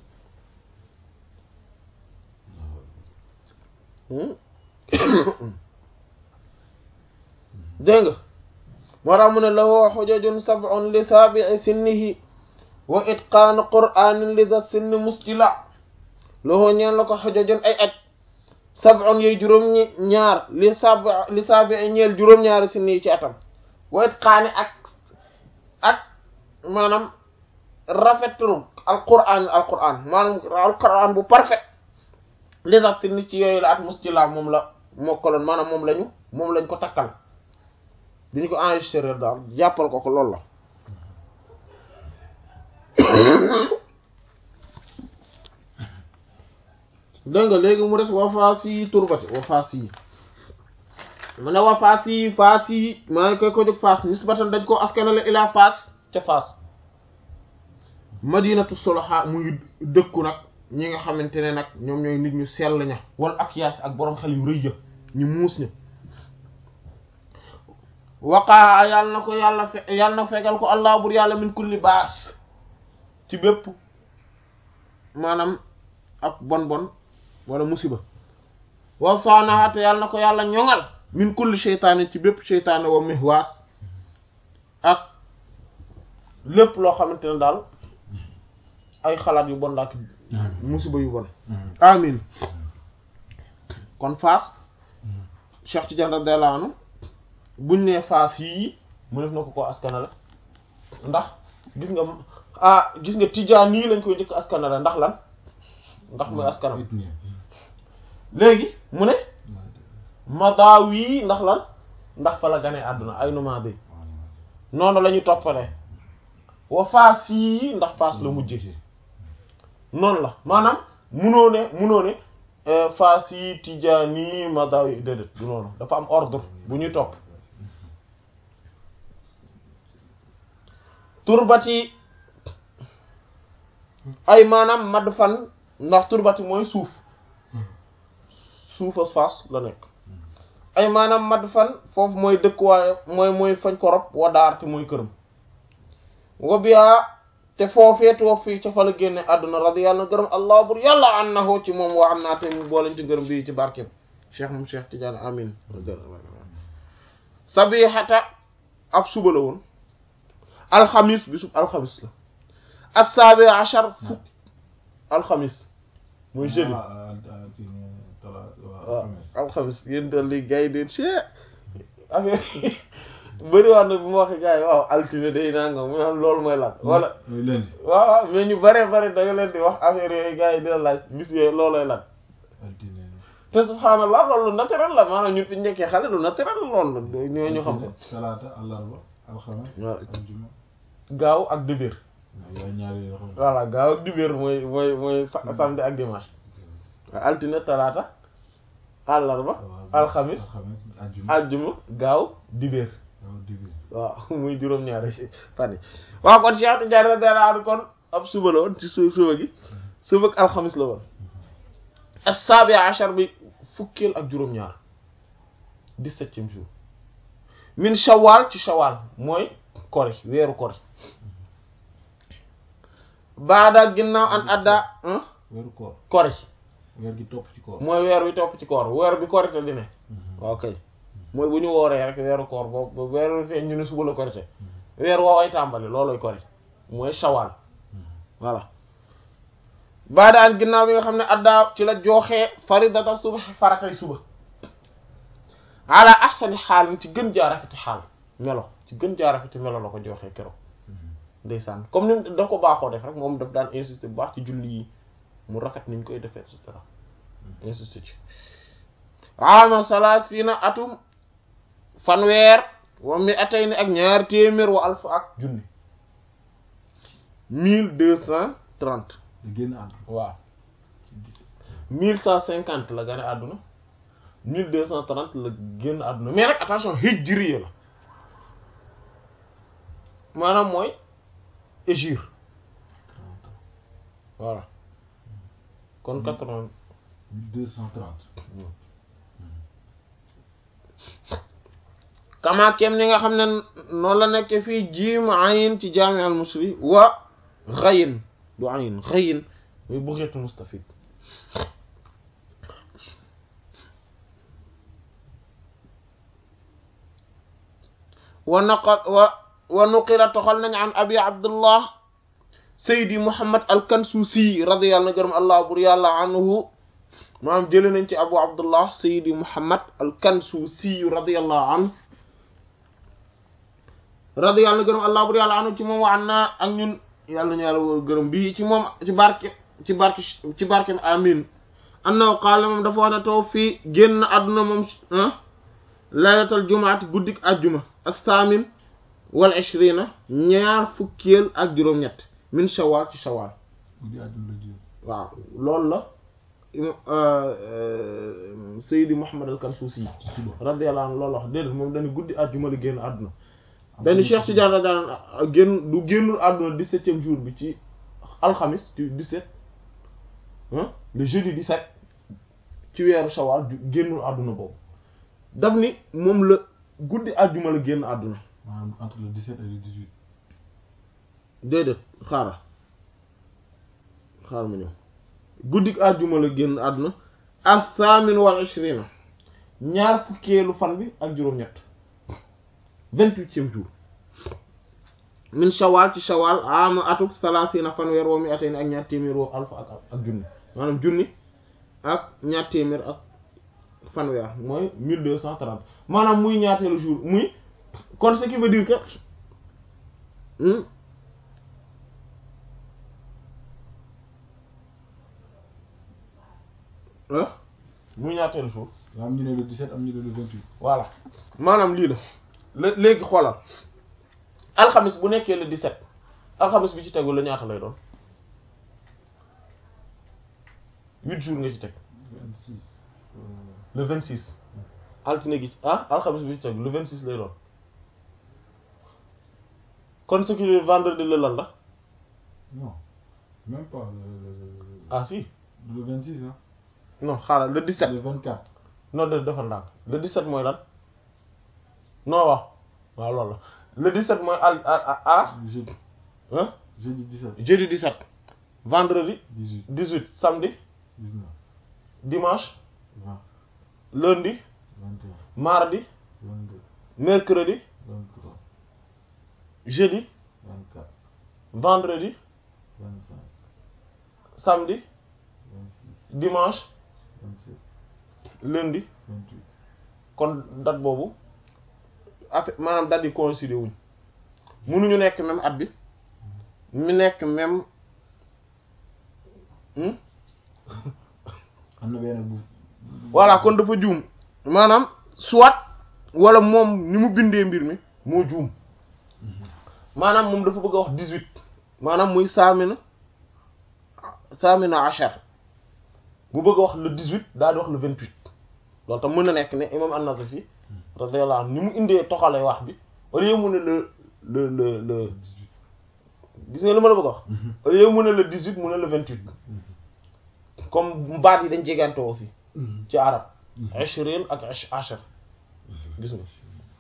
dégg nga moo tax mu ne lahu xujajun sab'un li saabi'i sinnihi wa itqaanu qur'aanin li da sinni muskila lahu ñeen la ko xujajun ay aj sab'un yooyu juróom ñaar li sab li saabi'i ñeel juróom-ñaari sinni ci atam wa itqaani ak ak maanaam rafetul alqur'aan alqur'aan maanaam alqur'aan bu parfait li da sinni ci yooyu la at muskila moom la mokkaloon maanaam moom lañu moom lañ ko takkal bi ñu ko enregistré daal jàppal ko ko loolu la dégg nga léegi mu des wafaas yi turbati wafaas yi mu ne wafaas yi faas yi maa ngi koy ko jóg faas nisbatan dañ ko askanale ilaa faas ca faas madinatu soloha muy dëkku nag ñi nga xamante ne nag ñoom ñooy nit ñu sell ña wala ak yaas ak boroom xel yu rëy ya ñu muus ña waqaa yàlla na ko yàlla fe yàlla na fegal ko allah bur yàlla min kulli baas ci bépp maanaam ak bon bon wala musiba wa saanaha te yàlla na ko yàlla ñoŋal min kulli sheytaane ci bépp sheytaane wa mihwaas ak lépp loo xamante ne daal ay xalaat yu bon laak musiba yu bon amin kon faas Cheikh Tidiane radiyallahu anhu buñ nee faas yii mu def na ko ko askanale ndax gis nga ah gis nga tijaan nii lañ koy njëkk askanale ndax lan ndax muy askanam léegi mu ne madaaw yi ndax lan ndax fa la ganee àdduna ay numaa bi noonu la ñu toppale wa faas yii ndax faas la mujje noonu la maanaam munoo ne munoo ne faas yi tijaan yi madaaw yi déedéet du noonu dafa am ordre bu ñuy topp turbati ay maanaam madd fan ndax turbati mooy suuf suufas faas la nekk ay maanaam madd fan foofu mooy dëkkuwaay mooy mooy fañ ko rob wa daar te mooy këram wa biyaa te foofeetu wa fii ca fa la génne àdduna radiyallahu gërëm allah bur yàlla annahu ci moom wa am naa te mu boolañ ci gërëm bii ci barkeem cheikh moom cheikh Tidiane amin sabihata ab suba la woon alxamis bisub alxamis la assaabi achar fukk alxamis mooy jeudi waaw alxamis yéen dal li gars yi deen chee affaire bëriwaat na bu ma waxee gars yi waaw altine day nanga mu am loolu mooy lan wala mooy lundi waaw waaw mais ñu bare bare da nga leen di wax affaire yooyu gars yi dina laaj bis yooyu loolooy lan altine te subhaanallah loolu lu naturel la maanaam ñun fi ñu nekkee xale lu naturel la loolu la ñoo ñu xam ko talaata àllarba alxames waaw. aljuma gaaw ak dibéer waaw yaa ñaari yoo xam ne voilà gaaw ak dibéer mooy mooy mooy sa- samedi ak dimanche altine talaata àllarba alxamis alxames aljuma àjjuma gaaw dibéer waaw dibéer waaw muy juróom-ñaari fan yi waaw kon Cheikh Tidiane radiyallahu anhu kon ab suba la woon ci su suba gi suba ak alxamis la woon as-sabi ashar bi fukkeel ak juróom-ñaar dix-septième jour min shawal ci shawal mooy kori weeru kori baada ginnaaw an adda hein, weeru koor kori weer gi topp ci koor mooy weer wi topp ci koor weer bi korite di ne waaw kay mooy bu ñu wooree rek weeru koor boobu weer wi feeñ ñu ne suba la korite weer woo ay tàmbali looloy kori mooy shawal voilà baadaan ginnaaw bi nga xam ne addaa ci la jooxee faridata suba faratay suba ala ahsani xaal ci gën jaa rafeti xaal melo ci gën jaa rafeti melo la ko jooxee keroog ndeysaan comme ni mu daf ko baaxoo def rek moom daf daan insister bu baax ci julli yi mu rafet niñ koy defee et cetera insister ci ama salaasina atum fanweer wa mi atay ni ak ñaar téeméer wa alfa ak junni mille deux cent trente da génn ànd waaw mille cent cinquante la gane àdduna mille deux cent trente la génn àdduna mais nag attention hijriya la maanaam mooy hégire voilà kon quatre-vingt mille deux cent trente kama kem ni nga xam ne noonu la nekk fii jiim ayin ci jaami al musri wa xayin du ayin xayin muy buxeetu mustafid wa naqa wa wa nuqila toxal nañ an abi abdullah saydi muhammad al kansuusi radiyallahu gërëm allah bur yàlla anhu maanaam jële nañ ci abu abdullah saydi muhammad al kansuusi radiyallahu anhu radiyallahu gërëm allah bur yàlla anhu ci moom wa an naa ak ñun yàlla ñu yàlla gërëm bii ci moom ci barke ci barke ci barke amin annahu qaala moom dafa wax ne taw fii génn àdduna moom laylatal jumaati guddik ajjuma as-saamin wal ishrina ñaar fukkeel ak juróom-ñett min shawal ci shawal guddi àjjuma la jiw waaw loolu la Seydi Mouhamed al-Kansuusi ci suba radiyallahu anhu loolu wax déedéet moom dañu guddi àjjuma la génn àdduna dañu Cheikh Tidiane radiyallahu anhu génn du génnul àdduna dix-septième jour bi ci alxamis ci dix-sept hein le jeudi dix-sept ci weeru shawal ju- génnul àdduna boobu daf ni moom la guddi àjjuma la génn àdduna maanaam entre le 17 et le 18 déedéet xaaral xaaral ma ñëw guddi àjjuma la génn àdduna as-saamin wal ishrina ñaar fukkeelu fan bi ak juróom-ñett vingt-huitième jour min shawal ci shawal ama atuk salasina fanweer woo mi atay ni ak ñaar téeméer woo alfa ak ak junni maanaam junni ak ñaar téeméer ak fanweer mooy mille deux cent trente maanaam muy ñaateelu jour muy kon ce qui veut dire que hmm, ah muy ñaateelu jour daa am ñu ne le 17 am ñu ne le 28 voilà maanaam lii la lé- léegi xoolal alxamis bu nekkee le 17 alxamis bi ci tegu la ñaata lay doon huit jours nga ci teg 26 le 26 altine gi ah alxamis bi ci tegu le 26 lay doon kon ce qui est vendredi le lan la non même pas le, le, le- ah si le 26 hein non xaaral le 17 le 24 non de dafa ndànk le 17 mooy lan non waaw waaw loolu la le 17 mooy al ah ah jeudi ah jeudi 17 jeudi 17 vendredi 18 18 samedi 19 dimanche 20 lundi 21 mardi 22 mercredi 23 jeudi 24 vendredi 25 samedi 26 dimanche 27 lundi 28 kon date boobu affaire maanaam date yi coïncider wuñ mënuñu nekk même at bi mu nekk même hmm? am na benn bu voilà kon dafa juum maanaam soit wala moom ni mu bindee mbir mi moo juum maanaam moom dafa bëgg a wax dix-huit maanaam muy saamina saamina achar bu bëgg a wax le dix-huit daal di wax le vingt-huit loolu tam mën na nekk ne imam an-Nawawi radiyallahu anhu ni mu indee toxale wax bi au lieu mu ne le le le le 18 gis nga li ma la bëgg a wax au lieu mu ne le dix-huit mu ne le vingt-huit comme baat yi dañ jegante aussi ci arab ishrin ak ish ashar gis nga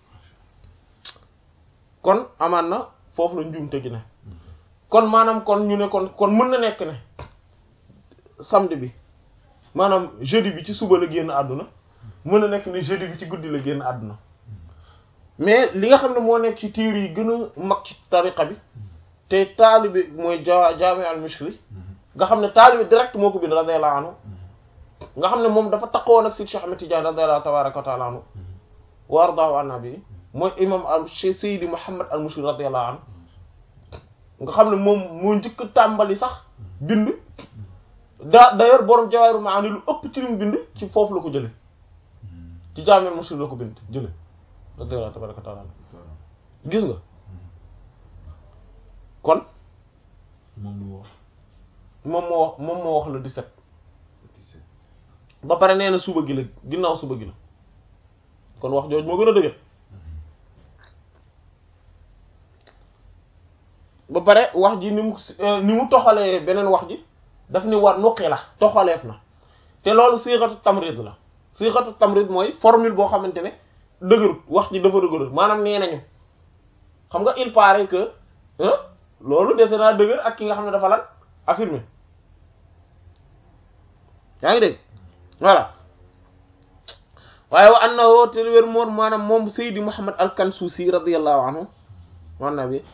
kon amaan na foofu la njuumte gi ne kon maanaam kon ñu ne kon kon mën na nekk ne samedi bi maanaam jeudi bi ci suba la génn àdduna mën na nekk ne jeudi bi ci guddi la génn àdduna mais li nga xam ne moo nekk ci tiir yi gën a mag ci tariqa bi te taalibi mooy ja jaami al mishri nga xam ne taalibi direct moo ko bind radiyallahu anhu nga xam ne moom dafa taxawoon ak Cheikh Ahmed Tidiane radiyallahu tabaraka wa taala anhu wa ardaahu an nabi mooy imam al Seydi Muhammad al Mushri radiyallahu anhu nga xam ne moom moo njëkk a tàmbali sax bind da d'ailleurs borom Jawahirul Maani lu ëpp ci li mu bind ci foofu la ko jële ci Jaami al Mushri la ko bind jële radiyallahu tabaraka wa taala anhu gis nga kon moom lu wax moom moo wax moom moo wax le 17 17 ba pare nee na suba gi la ginnaaw suba gi la kon wax jooju moo gën a dëgër ba pare wax ji ni mu ni mu toxalee beneen wax ji daf ni war nuqi la toxaleef na te loolu siixatu tamrid la siixatu tamrid mooy formule boo xamante ne dëgërut wax ji dafa dëgërut maanaam nee nañu xam nga il paraît que hein loolu dese naa dëgër ak ki nga xam ne dafa lan affirmé yaa ngi dégg voilà waaye wa annahu te wér moom maanaam moom Seydi Muhammad al-Kansuusi radiyallahu anhu wan na bi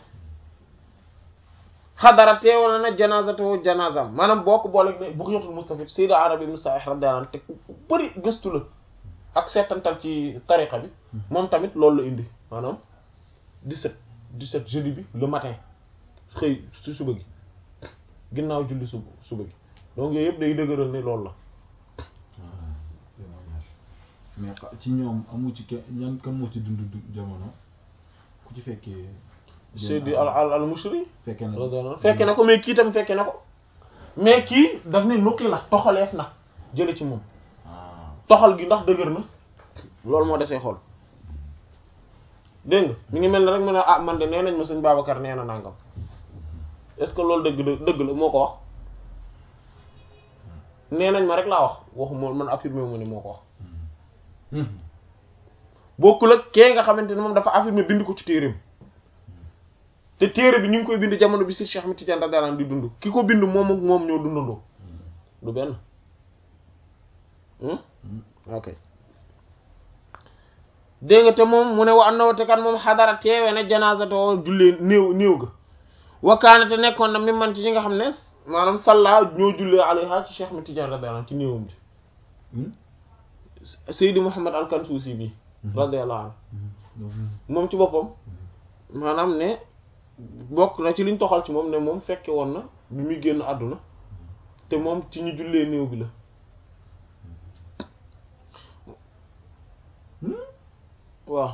xadara teewal na janaazatu janaazam maanaam boo ko booleeg ne Bughyatul Mustafid Seydi Arabi ibn Sa'ih radiyallahu anhu te bëri gëstu la ak seetantal ci tariqa bi moom tamit loolu la indi maanaam 17 17 jeudi bi le matin xëy ci suba gi ginnaaw julli suba suba gi donc yooyu yëpp day dëgëral ne loolu la mais xa- ci ñoom amu ci kenn ñan kan moo ci dund du jamono ku ci fekkee. Seydi al al al Mushri fekkee na radiyallahu anhu fekke na ko mais kii tam fekke na ko mais kii daf ne nuqi la toxaleef na jële ci moom ah toxal gi ndax dëgër na loolu moo desee xool dégg nga mi ngi mel ne rek mu ne ah man de nee nañ ma sëñ Babacar nee na nangam est-ce que loolu dëgg la dëgg la moo ko wax nee nañ ma rek laa wax waxu moo man affirmé mu ne moo ko wax bokkul ak kee nga xamante ne moom dafa affirmé bind ko ci téereem te téere bi ñu ngi koy bind jamono bi si Cheikh Ahmed Tidiane radiyallahu anhu di dund ki ko bind moom ak moom ñoo dundandoo du benn hmm ok dégg nga te moom mu ne wa annahu te kan moom xadara teewe na janaazatoo jullee néew néew ga wakkaane te nekkoon na mi man ci ñi nga xam ne maanaam salla ñoo jullee alayha ci Cheikh Ahmed Tidiane radiyallahu anhu ci néewam bi Seydi Mouhammad al-Kansuusi bi radiyallahu anhu moom ci boppam maanaam ne bokk na ci liñ toxal ci moom ne moom fekke woon na bi muy génn àdduna te moom ci ñu jullee néew bi la waaw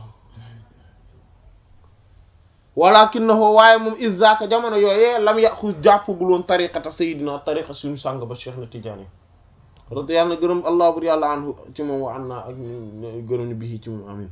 walakinahu waaye moom izaka jamono yooyee lam yaxus jàppagul woon tariqata sayidina tariqa suñu sàng ba Cheikh na Tidiane radi yàlla na gërëm allah bur yàlla anhu ci moom wa an naa ak gërëm ñu bii ci moom amin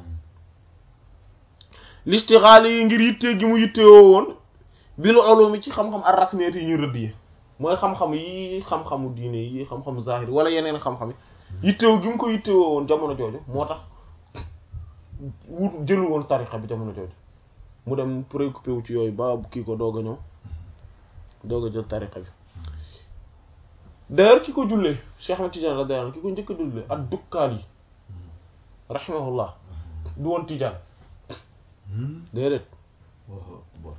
listixaal yi ngir yittee gi mu yittewoo woon bil ulumi ci xam-xam ar rasmiyat yi ñu rëdd yi mooy xam-xam yi xam-xamu diine yi xam-xamu zahiri wala yeneen xam-xam yi yittewoo gi mu ko yittewoo woon jamono jooju moo tax wut jëlu woon tariqa bi jamono jooju mu dem préoccupé wu ci yooyu ba kii ko doog a ñëw doog a jël tariqa bi d'ailleurs ki ko jullee Cheikh Ahmed Tidiane radiyallahu anhu ki ko njëkk a jullee ak dukkaal yi rahimahullah du woon Tidiane déedéet waaw bon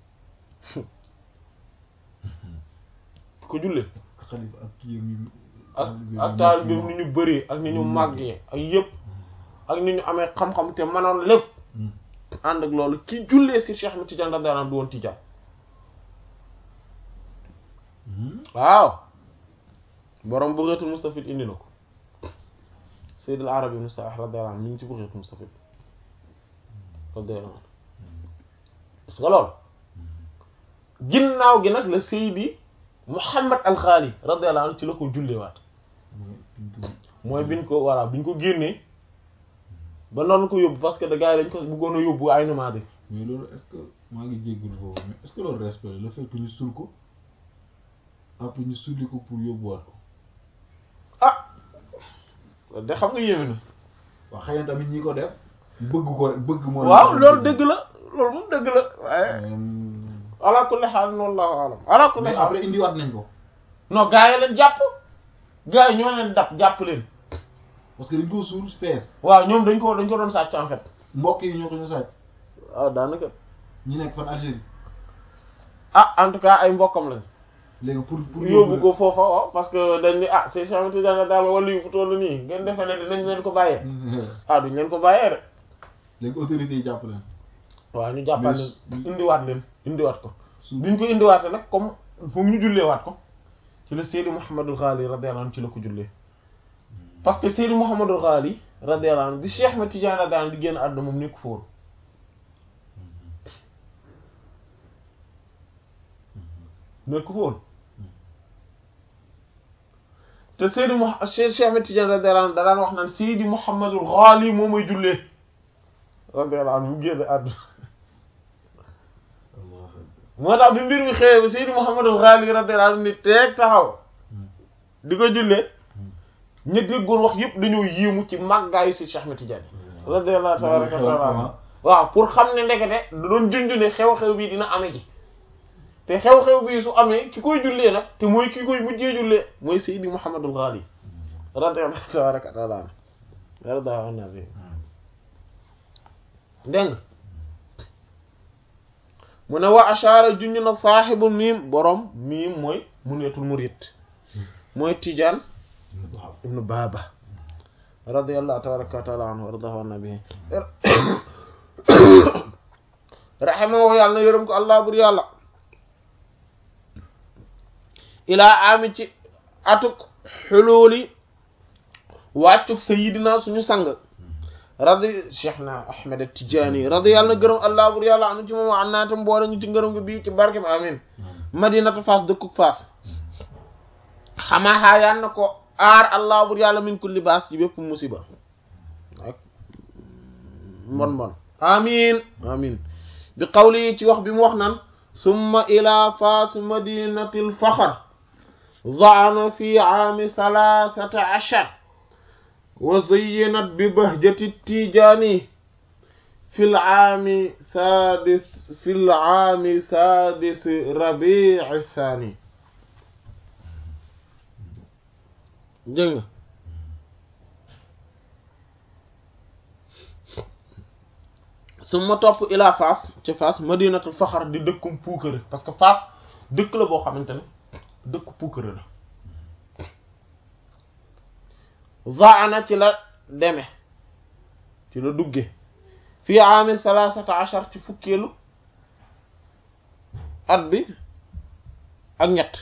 ki ko jullee xalifa ak kii yi ak ak taalibeem ni ñu bëree ak ni ñu màggee ak yëpp ak ni ñu amee xam-xam te manoon lépp ànd ak loolu ki jullee si Cheikh Ahmed Tidiane radiyallahu anhu du woon Tidiane waaw borom Bughatul Mustafid indi na ko Sayyid al-Arabi ibn Sa'ih radiyallahu anhu mi ngi ci Bughatul Mustafid radiyallahu anhu gis nga loolu ginnaaw gi nag la Seydi Muhammad al-Ghali radiyallahu anhu ci la ko jullewaat mooy biñ ko voilà biñ ko génnee ba noonu ko yóbbu parce que da gars yi dañ ko bëggoon a yóbbu ay numaa bi mais loolu est-ce que maa ngi jéggul foofu mais est-ce que loolu respect le fait que ñu sul ko après ñu sulli ko pour yóbbuwaat ko ah de xam nga yéeme na waaw xëy na tamit ñi ko def bëgg ko rek bëgg moo waaw loolu dëgg la loolu moom dëgg la waaye ala kulli xaal wallahu alam ala kulli mais xaal après indiwaat nañ ko non gars yi leen jàpp gars yi ñoo leen dab jàpp leen parce que dañ ko suul fees waaw ñoom dañ ko dañ ko doon sàcc en fait mbokk yi ñoo ko ñu sàcc waaw daanaka ñi nekk fan Algérie ah en tout cas ay mbokkam lañ léegi pour pour yóbbu ko foofa waaw parce que dañ ni ah c'est Cheikh Ahmed Tidiane daal wala yu fu toll nii ngeen defee ne dinañ leen ko bàyyee ah duñ leen ko bàyyee rek léegi autorités yi jàpp leen waaw ñu jàppaat leen Mais- indiwaat leen indiwaat ko suul biñ ko indiwaatee nag comme fu mu ñu julleewaat ko ci la Seydi Mouhamadul Ghali radiyallahu anhu ci la ko jullee parce que Seydi Mouhamadul Ghali radiyallahu anhu bi Cheikh Ahmed Tidiane radiyallahu anhu di génn àdduna moom nekk fa woon nekk fa woon te Seydi Mouh Cheikh Cheikh Ahmed Tidiane radiyallahu anhu da daan wax naan Seydi Mouhamadul Ghali moo may jullee radiyallahu anhu mu génn àdduna moo tax bi mbir mi xëyee ba Seydi Mouhamadul Ghali radiyallahu anhu ni teeg taxaw di ko jullee ña déggoon wax yëpp dañoo yéemu ci màggaayu si Cheikh Ahmed Tidiane radiyallahu tabaraka wa taala waaw pour xam ne ndekete da doon junj ne xew-xew bii dina ame ji te xew-xew bii su amee ki koy jullee nag te mooy ki koy mujjee jullee mooy Seydi Mouhamadul Ghali radiyallahu tabaraka wa taala radiyallahu anhu dégg nga mu ne wa ashaara junj na saaxibu miim borom miim mooy muneetul murid mooy Tijaan ibnu Baaba radiyallahu tabaraka wa taala anhu wardahu an nabi rahimahu yàlla na yërëm ko allah bur yàlla ilaa ami ci atuk xuluuli wàccuk sayidina suñu sang radi cheikh na ahmed tijaani radi yàlla na gërëm allah bur yàlla anu ci moom an naatam boole ñu ci ngërëm gi bii ci barkem amin madinatu faas dëkkuk faas xamaaxaa yaan na ko aar allah bur yàlla min kulli baas ci bépp musiba ak mbon mbon amin amin bi qawli ci wax bi mu wax naan summa ila faas madinatil faxar zaana fi aami thalathata ashar wa zayyanat bi bahjati tijaani fi l-aami saadis fi l-aami saadis rabiici saani dégg nga su ma topp ilaa Faas ci Faas madinatul faxar di dëkkum puukare parce que Faas dëkk la boo xamante ne dëkku puukare la zaana ci la deme ci la dugge fii aami salaasata ashar ci fukkeelu at bi ak ñett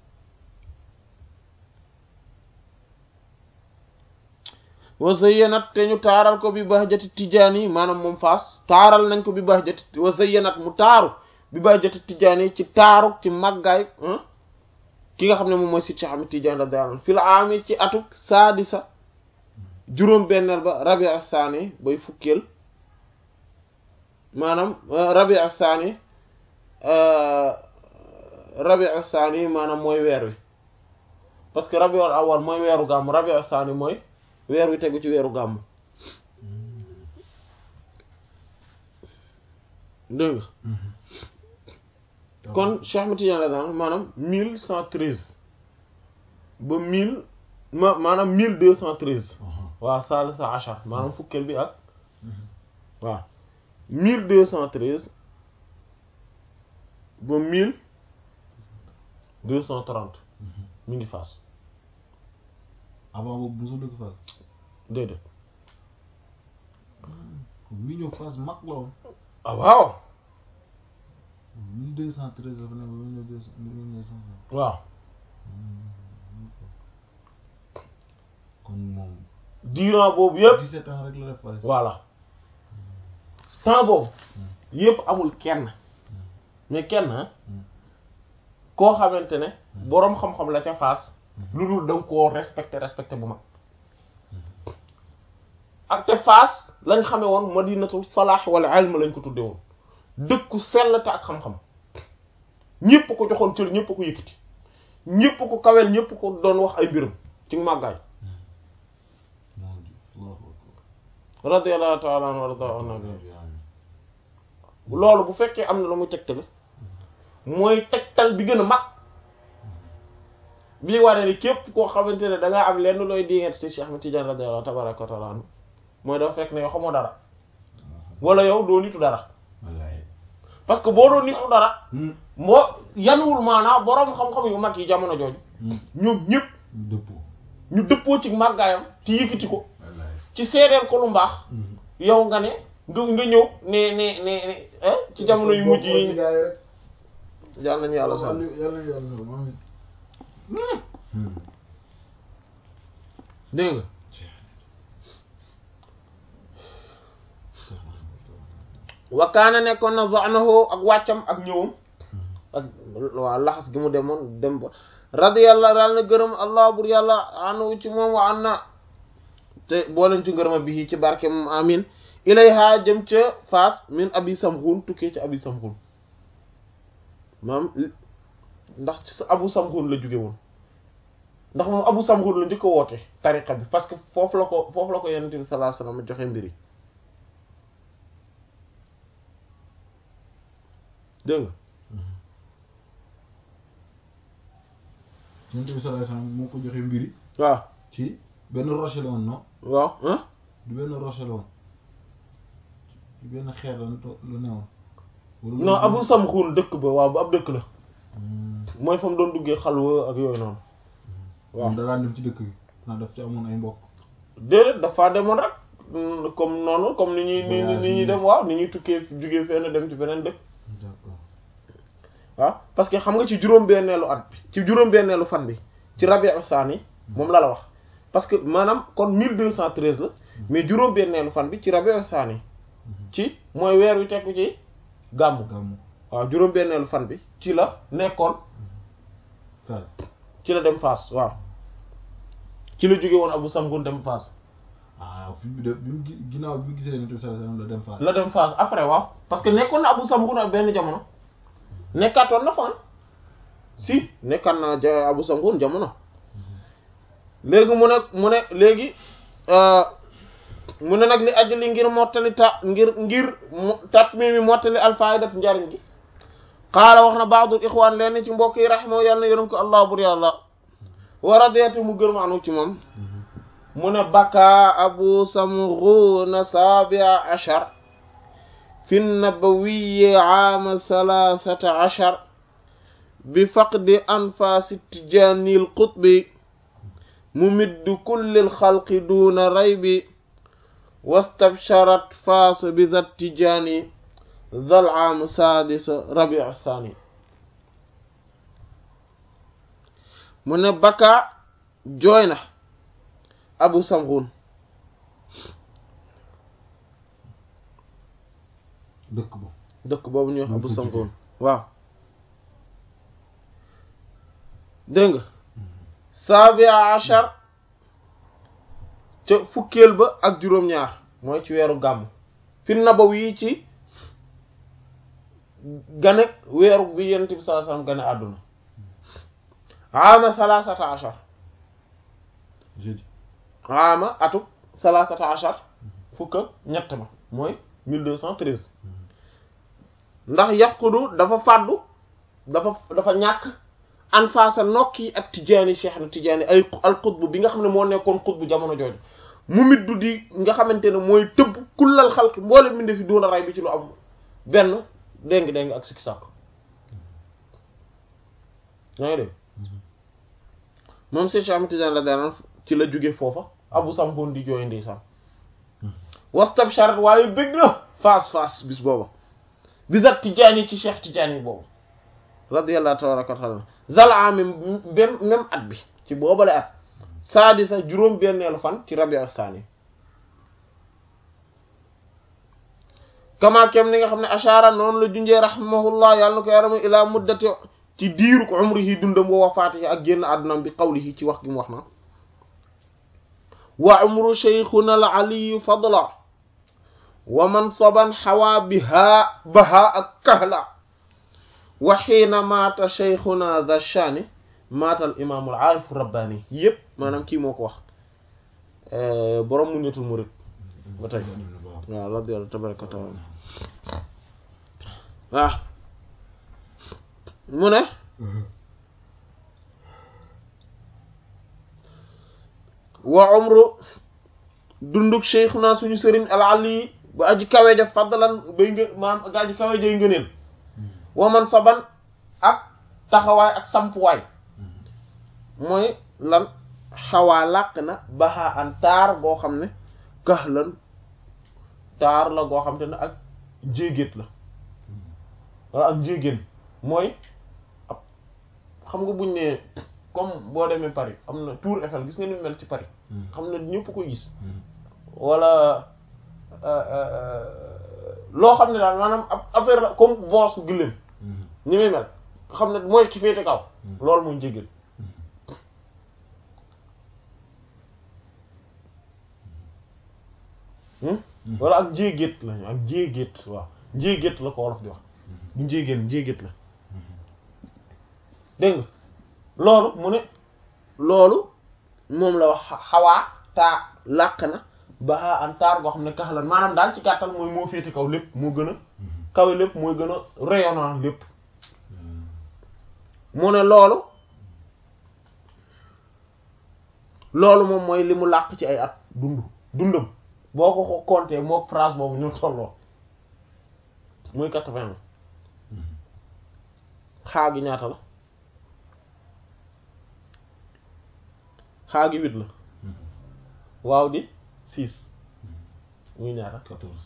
wa zayyanat te ñu taaral ko bi bahjati tijaani maanaam moom faas taaral nañ ko bi bahjati wa zayyanat mu taaru bi bahjati tijaani ci taaru ci màggaay ki nga xam ne moom mooy si Cheikh Ahmed Tidiane radiyallahu anhu fil aami ci atuk saadisa juróom benneel ba rabi asaani bay fukkeel maanaam rabi asaani rabi asaani maanaam mooy weer wi parce que rabi awal mooy weeru gàmm rabi asaani mooy weer wi tegu ci weeru gàmm dégg nga kon Cheikh Ahmed Tidiane radiyallahu anhu maanaam mille cent treize ba mille ma maanaam mille deux cent treize waaw salisa achar maanaam fukkeel bi ak waaw mille deux cent treize ba mille deux cent trente mi ngi faas avant boobu mosul dëkk Fass déedéet mi ñëw Fass mag la woon ah waaw mille deux cent treize dafa ne ba mille deux cent mille neuf cent waaw kon moom durant boobu yëpp 17 ans rek la def Fass voilà temps boobu yëpp amul kenn mais kenn ah koo xamante ne boroom xam-xam la ca Fass lu dul da nga koo respecté respecté bu mag ak te Fass lañ xamee woon madinatul salaax wala ilm lañ ko tudde woon dëkku sell te ak xam-xam ñépp ko joxoon cër ñépp ko yëkkati ñépp ko kawel ñépp ko doon wax ay mbiram ci màggaay moo di Allahu akbar radiyallahu ta'ala anhu warda anhu loolu bu fekkee am na lu muy tegtale mooy tegtal bi gën a mag bii waree ni képp koo xamante ne da ngaa am lenn looy dinget ci Cheikh Ahmed Tidiane radiyallahu tabaraka wa ta'ala anhu mooy dafa fekk ne yow xamoo dara wala yow doo nitu dara wallaay parce que boo doon nitu dara moo yanuwul maanaam boroom xam-xam yu mag yi jamono jooju ñoom ñëpp dëppoo ñu dëppoo ci màggaayam ci yëkkati ko wallaay ci seedeel ko lu mbaax yow nga ne nga nga ñëw ne ne ne ne eh ci jamono yu mujj yi yal nañu yàlla sax yàlla yàlla sax amiin dégg nga wakaana nekkoon na zanahu ak wàccam ak ñëwam ak waaw laxas gi mu demoon dem ba radiyallahu daal na gërëm allah bur yàlla anu ci moom wa an na te booleen ci ngërëma bi ci barke moom amin ilayha jëm ca faas min abi samxun tukkee ci abi samxun maam ndax ci sa abu samxun la jóge woon ndax moom abu samxun la njëkk a woote tariqa bi parce que foofu la ko foofu la ko yonent bi sallallahu alayhi wasallam joxe mbiri dégg nga Yonent bi sallallahu alayhi wasallam moo ko joxe mbiri waaw ci benn roche la woon non waaw ah du benn roche la woon ci benn xeer la to- la newoon wala non abu samxun dëkk ba waaw bu ab dëkk la Hmm. mooy fa mu doon duggee xalwa ak yooyu noonu waaw moom da daan dem ci dëkk bi ndax daf ci amoon ay mbokk déedéet dafa demoon rek mm, comme noonu comme ni ñuy ni ni Voyage ni ñuy yi. dem waaw ni ñuy tukkee jugee fenn dem ci beneen dëkk d'accord waaw parce que xam nga ci juróom-benneelu at bi ci juróom-benneelu fan bi ci rabi'u saani moom la la wax parce que maanaam kon 1213 la mais juróom-benneelu fan bi ci rabi'u saani ci mooy weer wi tekku ci gàmmu gàmmu waaw juróom-benneelu fan bi ci la nekkoon Fass ci la dem Fass waaw ci la jóge woon Abu Samgun dem Fass ah fi bi de bi mu gi- ginnaaw bi mu gisee Yonent bi sallallahu alayhi wasallam la dem Fass la dem Fass après waaw parce que nekkoon na Abu Samgun ak benn jamono nekkaatoon na fan si nekkaat na ja Abu Samgun jamono léegi mu ne mu ne léegi euh, mu ne nag li ajli ngir mottali ta ngir ngir mo- tat mi mi mottali alfaidat njariñ gi qaala wax na baadul ixwaan leen ci mbokk yi raximahu yàlla na yërëm ko allah bur yàlla wa radiyatu mu gërëm anu ci moom mu ne baka abu samghuna sabia ashar fi nabawiyi aama thalathata ashar bi faqdi anfasi tijani lqutbi mumiddu kulli lxalqi duna raybi wastabsharat faas bi dhat tijani dhal aam sadis rabiu thani mu ne baka jooy na abu samghun dëkk ba dëkk boobu ñuy wax Mu abu tudd samghun waaw dégg nga sabia achar ca fukkeel ba ak juróom-ñaar mooy ci weeru gàmm fi nabawi ci gane weeru bi yonent bi sallallahu alayhi wasallam gane àdduna ama salasata achar jeudi ama atu salasata achar fukk ak ñett ma mooy 1213 ndax yàqudu dafa fàddu dafa dafa ñàkk an faasa nokki ak tijaani cheikh na tijaani ay al qutb bi nga xam ne moo nekkoon qutb jamono jooju mu middu di nga xamante ne mooy tëbb kullal xalqi mboole minde fi duuna ray bi ci lu am benn déng déng ak sikki sàkk yaa ngi dégg moom Cheikh Ahmed Tidiane la daan ci la jóge foofa abu sampoon di jooy ndeysaan wastabsharat waaye bëgg na faas faas bis booba bisat tijaani ci cheikh tijaani boobu radiyallahu tabaraka wa taala zalaami même même at bi ci boobale at saadi sa juróom benneelu fan ci rabi astaani kama kem ni nga xam ne ashara noonu la junjee rahimahullah yàlla na ko yarama ilaa muddati ci diiru ko umrihi dundam wa wafaatihi ak génn àddunam bi qawlihi ci wax gi mu wax na wa umru shaykhuna al aliyu fadla wa mansaban xawaa biha baha ak kahla wa xiina maata shaykhuna dha shani maata al imam al aarif rabbani yëpp maanaam kii moo ko wax borom mu netul murid ba tey waaw radiyallahu tabaraka wa taala waaw mu ne wa umru dunduk shaykhuna suñu sëriñ al ali ba aji kawe def fadlan bay ngë maanaam aji kawe jay ngëneel wa man saban ak taxawaay ak sampuwaay mooy lan xawaa làq na baxaa an taar goo xam ne kax lan taar la goo xam te ne ak jéegéet la wala ak njéegéen mooy ab xam nga buñ ne comme boo demee Paris am na Tour Eiffel gis nga ni mel ci Paris xam ne ñëpp koy gis wala loo xam ne daal maanaam ab affaire la comme boosu gëléem ni muy mel nga xam ne mooy ki féete kaw loolu mooy njéegéen wala ak njéegéet lañu ak njéegéet waaw njéegéet la ko wolof di wax bu njéegéen njéegéet la dégg nga loolu mu ne loolu moom la wax xawaa taa làq na ba an taar goo xam ne kaxlan maanaam daal ci gàttal mooy moo féete kaw lépp moo gën a kawe lépp mooy gën a rayonnant lépp mu ne loolu loolu moom mooy li mu làq ci ay at dund dundam boo ko ko compter moo phrase boobu ñu tolloo muy quatre-vingts xaa gi ñaata la xaa gi huit la waaw di six muy ñaata quatorze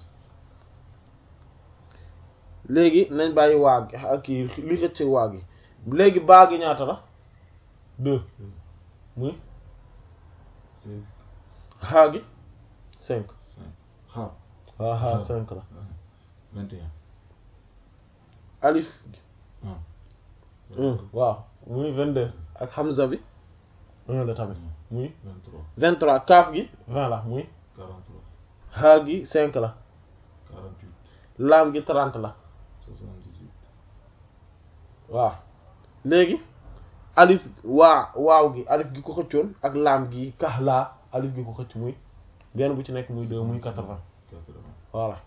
léegi nañ bàyyi waa gi ak kii li xëcc waa gi léegi baa gi ñaata la deux muy seize xaa gi cinq cinq xaar waaw xaa cinq la vingt et un alif ah waaw muy vingt-deux ak hamza bi un la tamit muy vingt trois vingt-trois kaaf gi vingt la muy quarante trois xaa gi cinq la quarante huit laam gi trente la soixante dix huit waaw léegi alif waa waaw gi alif gi ko xëccoon ak laam gi kax laa alif gi ko xëcc muy benn bu ci nekk muy deux muy quatre-vingts quatre vingt voilà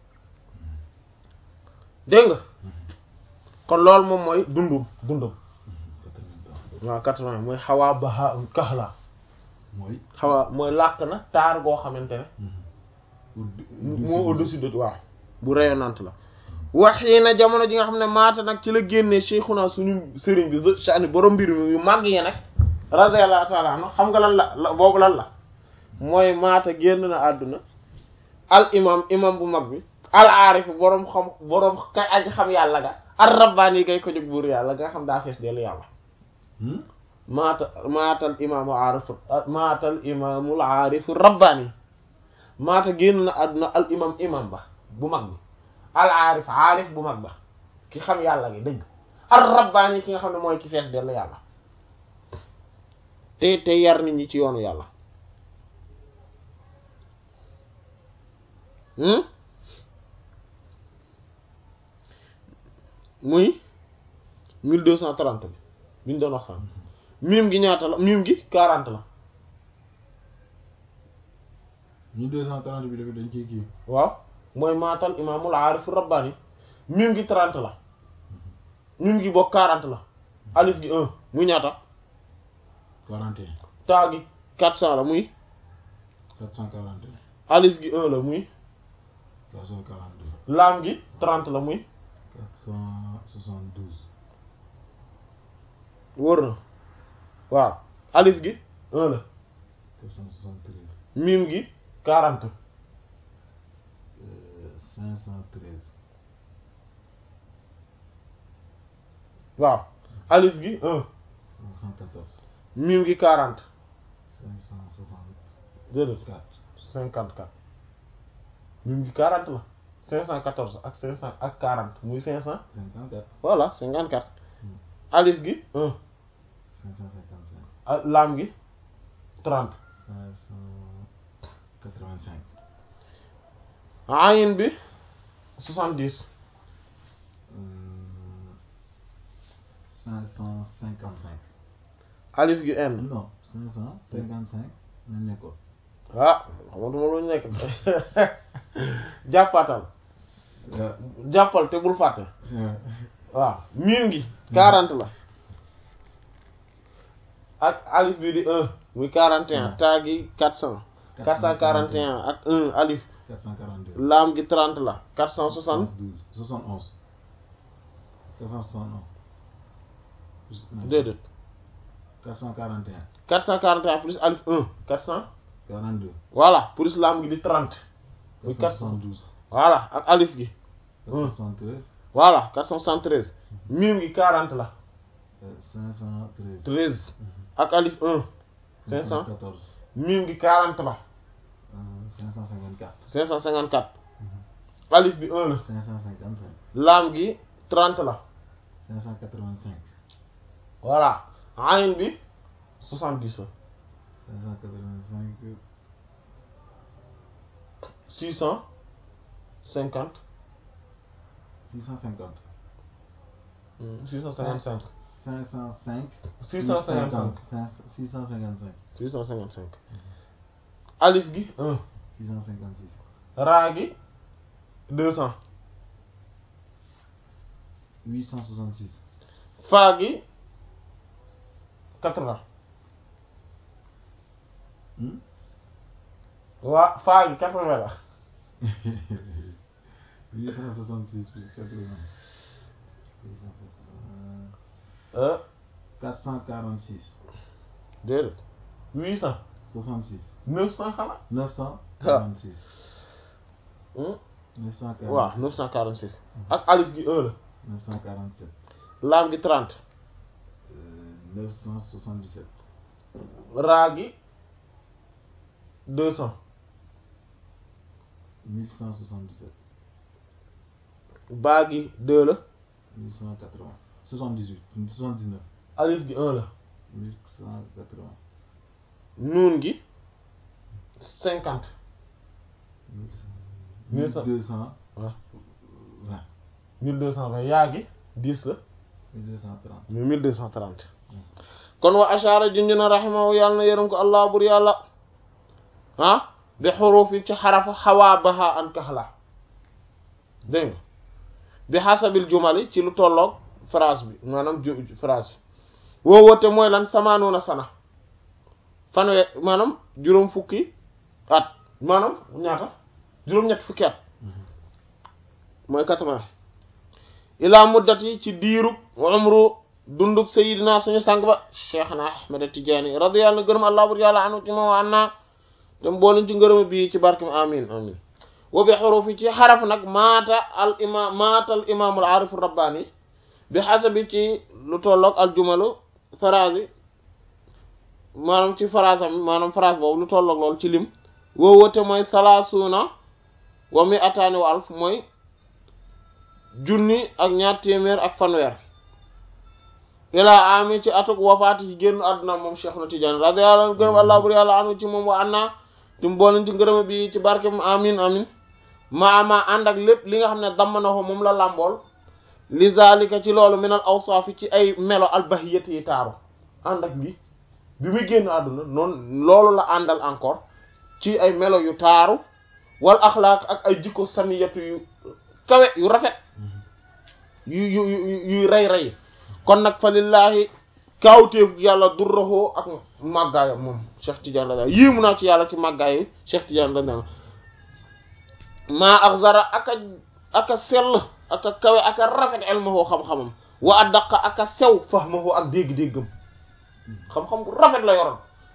dégg nga kon loolu moom mooy dundum dundum quatre vingt ans waaw quatre-vingts mooy xawaa baha kax laa mooy xawaa mooy làq na taar goo xamante ne au- moo au-dessus de waaw bu rayonnante la waxii na jamono ji nga xam ne maata nag ci la génnee cheikhuna suñu sëriñ bi shani borom mbir mi yu màgg yi nag radiyallahu ta'ala anhu xam nga lan la la boobu lan la mooy maata génn na àdduna al imam imam bu mag bi al aarif boroom xam boroom kay aji xam yàlla ga ar rabbaani yi kay ko jóg buur yàlla nga xam daa fees dellu yàlla Hmm? maata maatal imaamu aarif maatal imaamul aarif rabbaani maata génn na àdduna al imam imam ba bu mag bi al aarif aarif bu mag ba ki xam yàlla gi dëgg ar rabbaani ki nga xam ne mooy ki fees dellu yàlla te te yar nit ñi ci yoonu yàlla hmm muy mille deux cent trente bi bi ñu doon wax sànq mim gi ñaata la mim gi quarante la mille deux cent trente bi dafa dañ ciy kii waaw mooy maatal imaamul aarif rabbani mim gi trente la mim gi bokk quarante la alif gi un muy ñaata quarante et un taa gi quatre cent la muy quatre cent quarante et un alif gi un la muy quatre cent quarante deux laam gi trente la muy quatre cent soixante douze wóor na waaw alif gi un la 473 miim gi 40 euh, 513 waaw alif gi 1 514 miim gi 40 564 déedéet 54 miim gi 40 la 514 ak 500 ak 40 muy 500 54 voilà 54 Hmm. alif gi 1 555 ah, laam gi 30 585 ayin bi 70 euh, 555 alif gi n non 555 nañ nekkoon ah xamatuma lu ñu nekk jàppatal jàppal te bul fàtte waaw miim gi 40 la ak alif bi di 1 muy 41 taa gi 400 441 ak 1 alif 442 laam gi 30 la 460 71 471 déedéet 441 441 plus alif 1 400 42 voilà plus laam gi di 30 muy 472 voilà ak alif gi 473 voilà 473 miim gi 40 la euh, 513 13 ak alif 1 500 514 miim gi 40 la euh, 554 554 alif bi 1 la 555 laam gi 30 la 585 voilà ayin bi 70 la 585 650 650 655 505 655 655 655 alif gi 1 656 raa gi 200 866 faa gi 80 hmm? waa faa gi 80 la 866 plus 80 euh 446 déedéet 800 66 900 xanaa 946 hmm? 946 waaw 946 ak alif gi 1 la 947 laam gi 30 euh, 977 raa gi 200 1177 baa gi 2 la 880 78 79 alif gi 1 la 1180 nuun gi 50 Mille cent- 1200 waaw 20 1220 yaa gi 10 la 1230 muy 1230 kon wa ashara junj na rahimahu yàlla na yërëm ko allah bur yàlla ah bi xuruf yi ci xarafa xawaa baha an kaxla dégg nga bi xasabil jumali ci lu tolloog phrase bi maanaam ju phrase bi woo woote mooy lan samaanuna sana fanwe maanaam juróom fukki at maanaam ñaata juróom-ñett fukki at mooy quatre-vingts ilaa muddati ci diirug umru dundug sayidina suñu sang ba cheikhna ahmed tijaani radiyallahu anhu gërëm allah bur yàlla anu ci moom wa anna te mbooluñ ci ngërëm bii ci barkem amin amin wa bi xurufi ci xaraf nag maata al imam maata al imaamul aarifu rabbaani bi xasabi ci lu tolloog al jumalu phrase yi maanaam ci phrase am maanaam phrase boobu lu tolloog loolu ci lim woo wote mooy salaasuuna wa mi ataani wa alf mooy junni ak ñaar téeméer ak fanweer ilaa ami ci atuk wafaati ci génn àdduna moom Cheikh na Tidiane radiyallahu anhu gërëm allah bur yàlla anu ci moom wa anna ti mboolem ci ngërëm bi ci barkem amin amin maama ànd ak lépp li nga xam ne damm na ko moom la làmbool li zalika ci loolu minal awsaafi ci ay melo albahiyati yi taaru ànd ak li bi muy génn àdduna noonu loolu la àndal encore ci ay melo yu taaru wal axlaaq ak ay jikko saniyatu yu kawe yu rafet yu yu yu yuy rey rey kon nag fa lillahi kaawteef yàlla durraxoo ak màggaayam moom Cheikh Tidiane la yéemu naa ci yàlla ci màggaayu Cheikh Tidiane la dana maa ak zara aka aka sell aka kawe aka rafet elmahoo xam-xamam wa addaqa aka sew fahmahoo ak dégg-déggam xam-xam bu rafet la yoroon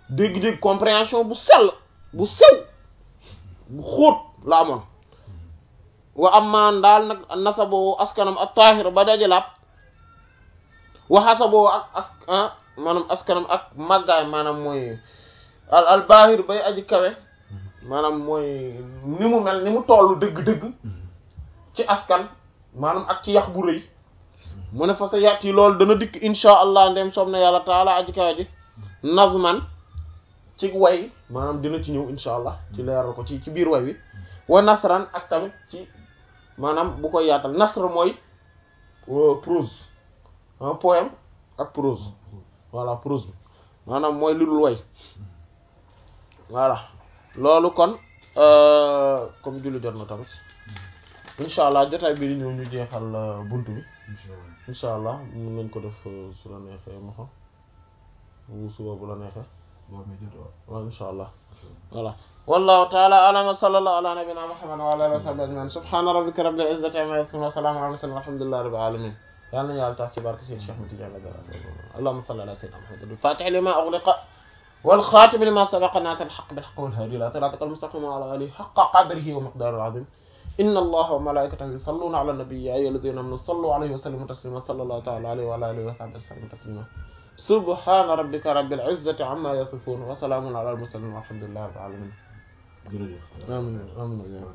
dégg-dégg compréhension bu sell bu sew bu xóot la amoon wa amman daal nag nasaboo askanam ak taahir ba dajalaab wa xasaboo ak as maanaam askanam ak màggaay maanaam mooy al al baahir bay aji kawe maanaam mooy ni mu mel ni mu tollu dëgg-dëgg ci askan maanaam ak ci yax bu rëy mu ne fa sa yàtt yi loolu dana dikk insha allah ndem soob na yàlla taala aji kawe ji nazman ci way maanaam dina ci ñëw insha allah ci leeral ko ci ci biir way wi wa nasran ak tamit ci maanaam bu koy yaatal nasr mooy prose un poème ak prose voilà prose bi maanaam mooy lu dul way voilà loolu kon comme julli jot na tamit insha allah jotaay bi di ñëw ñu jeexal buntu bi insha allah mën nañ ko def su la neexee ma xam bu suba bu la neexee waaw insha allah voilà wallahu ta'ala a'lam wa sallallahu ala nabiyyina muhammad wa ala alihi wa sahbihi ajma'in subhana rabbika rabbil izzati amma yasifun wa salamun ala mursalin walhamdulillahi rabbil alamin yàlla na yàlla tax ci barke Seydi Cheikh Ahmed Tidiane allahumma salli ala sayyidina muhammad al-fatih lima ughliqa wal khatim lima sabaqa nasir al-haqq bil haqq wal hadi ila siratikal mustaqim wa ala alihi haqqa qadrihi wa miqdarihi al-azim inna allaha wa malaikatahu yusalluna ala an-nabi ya ayyuhalladhina amanu sallu alayhi wa sallimu taslima sallallahu ta'ala alayhi wa ala alihi wa sahbihi sallam taslima subhana rabbika rabbil izzati amma yasifun wa salamun ala al-mursalin walhamdulillahi rabbil alamin jërëjëf amiin amiin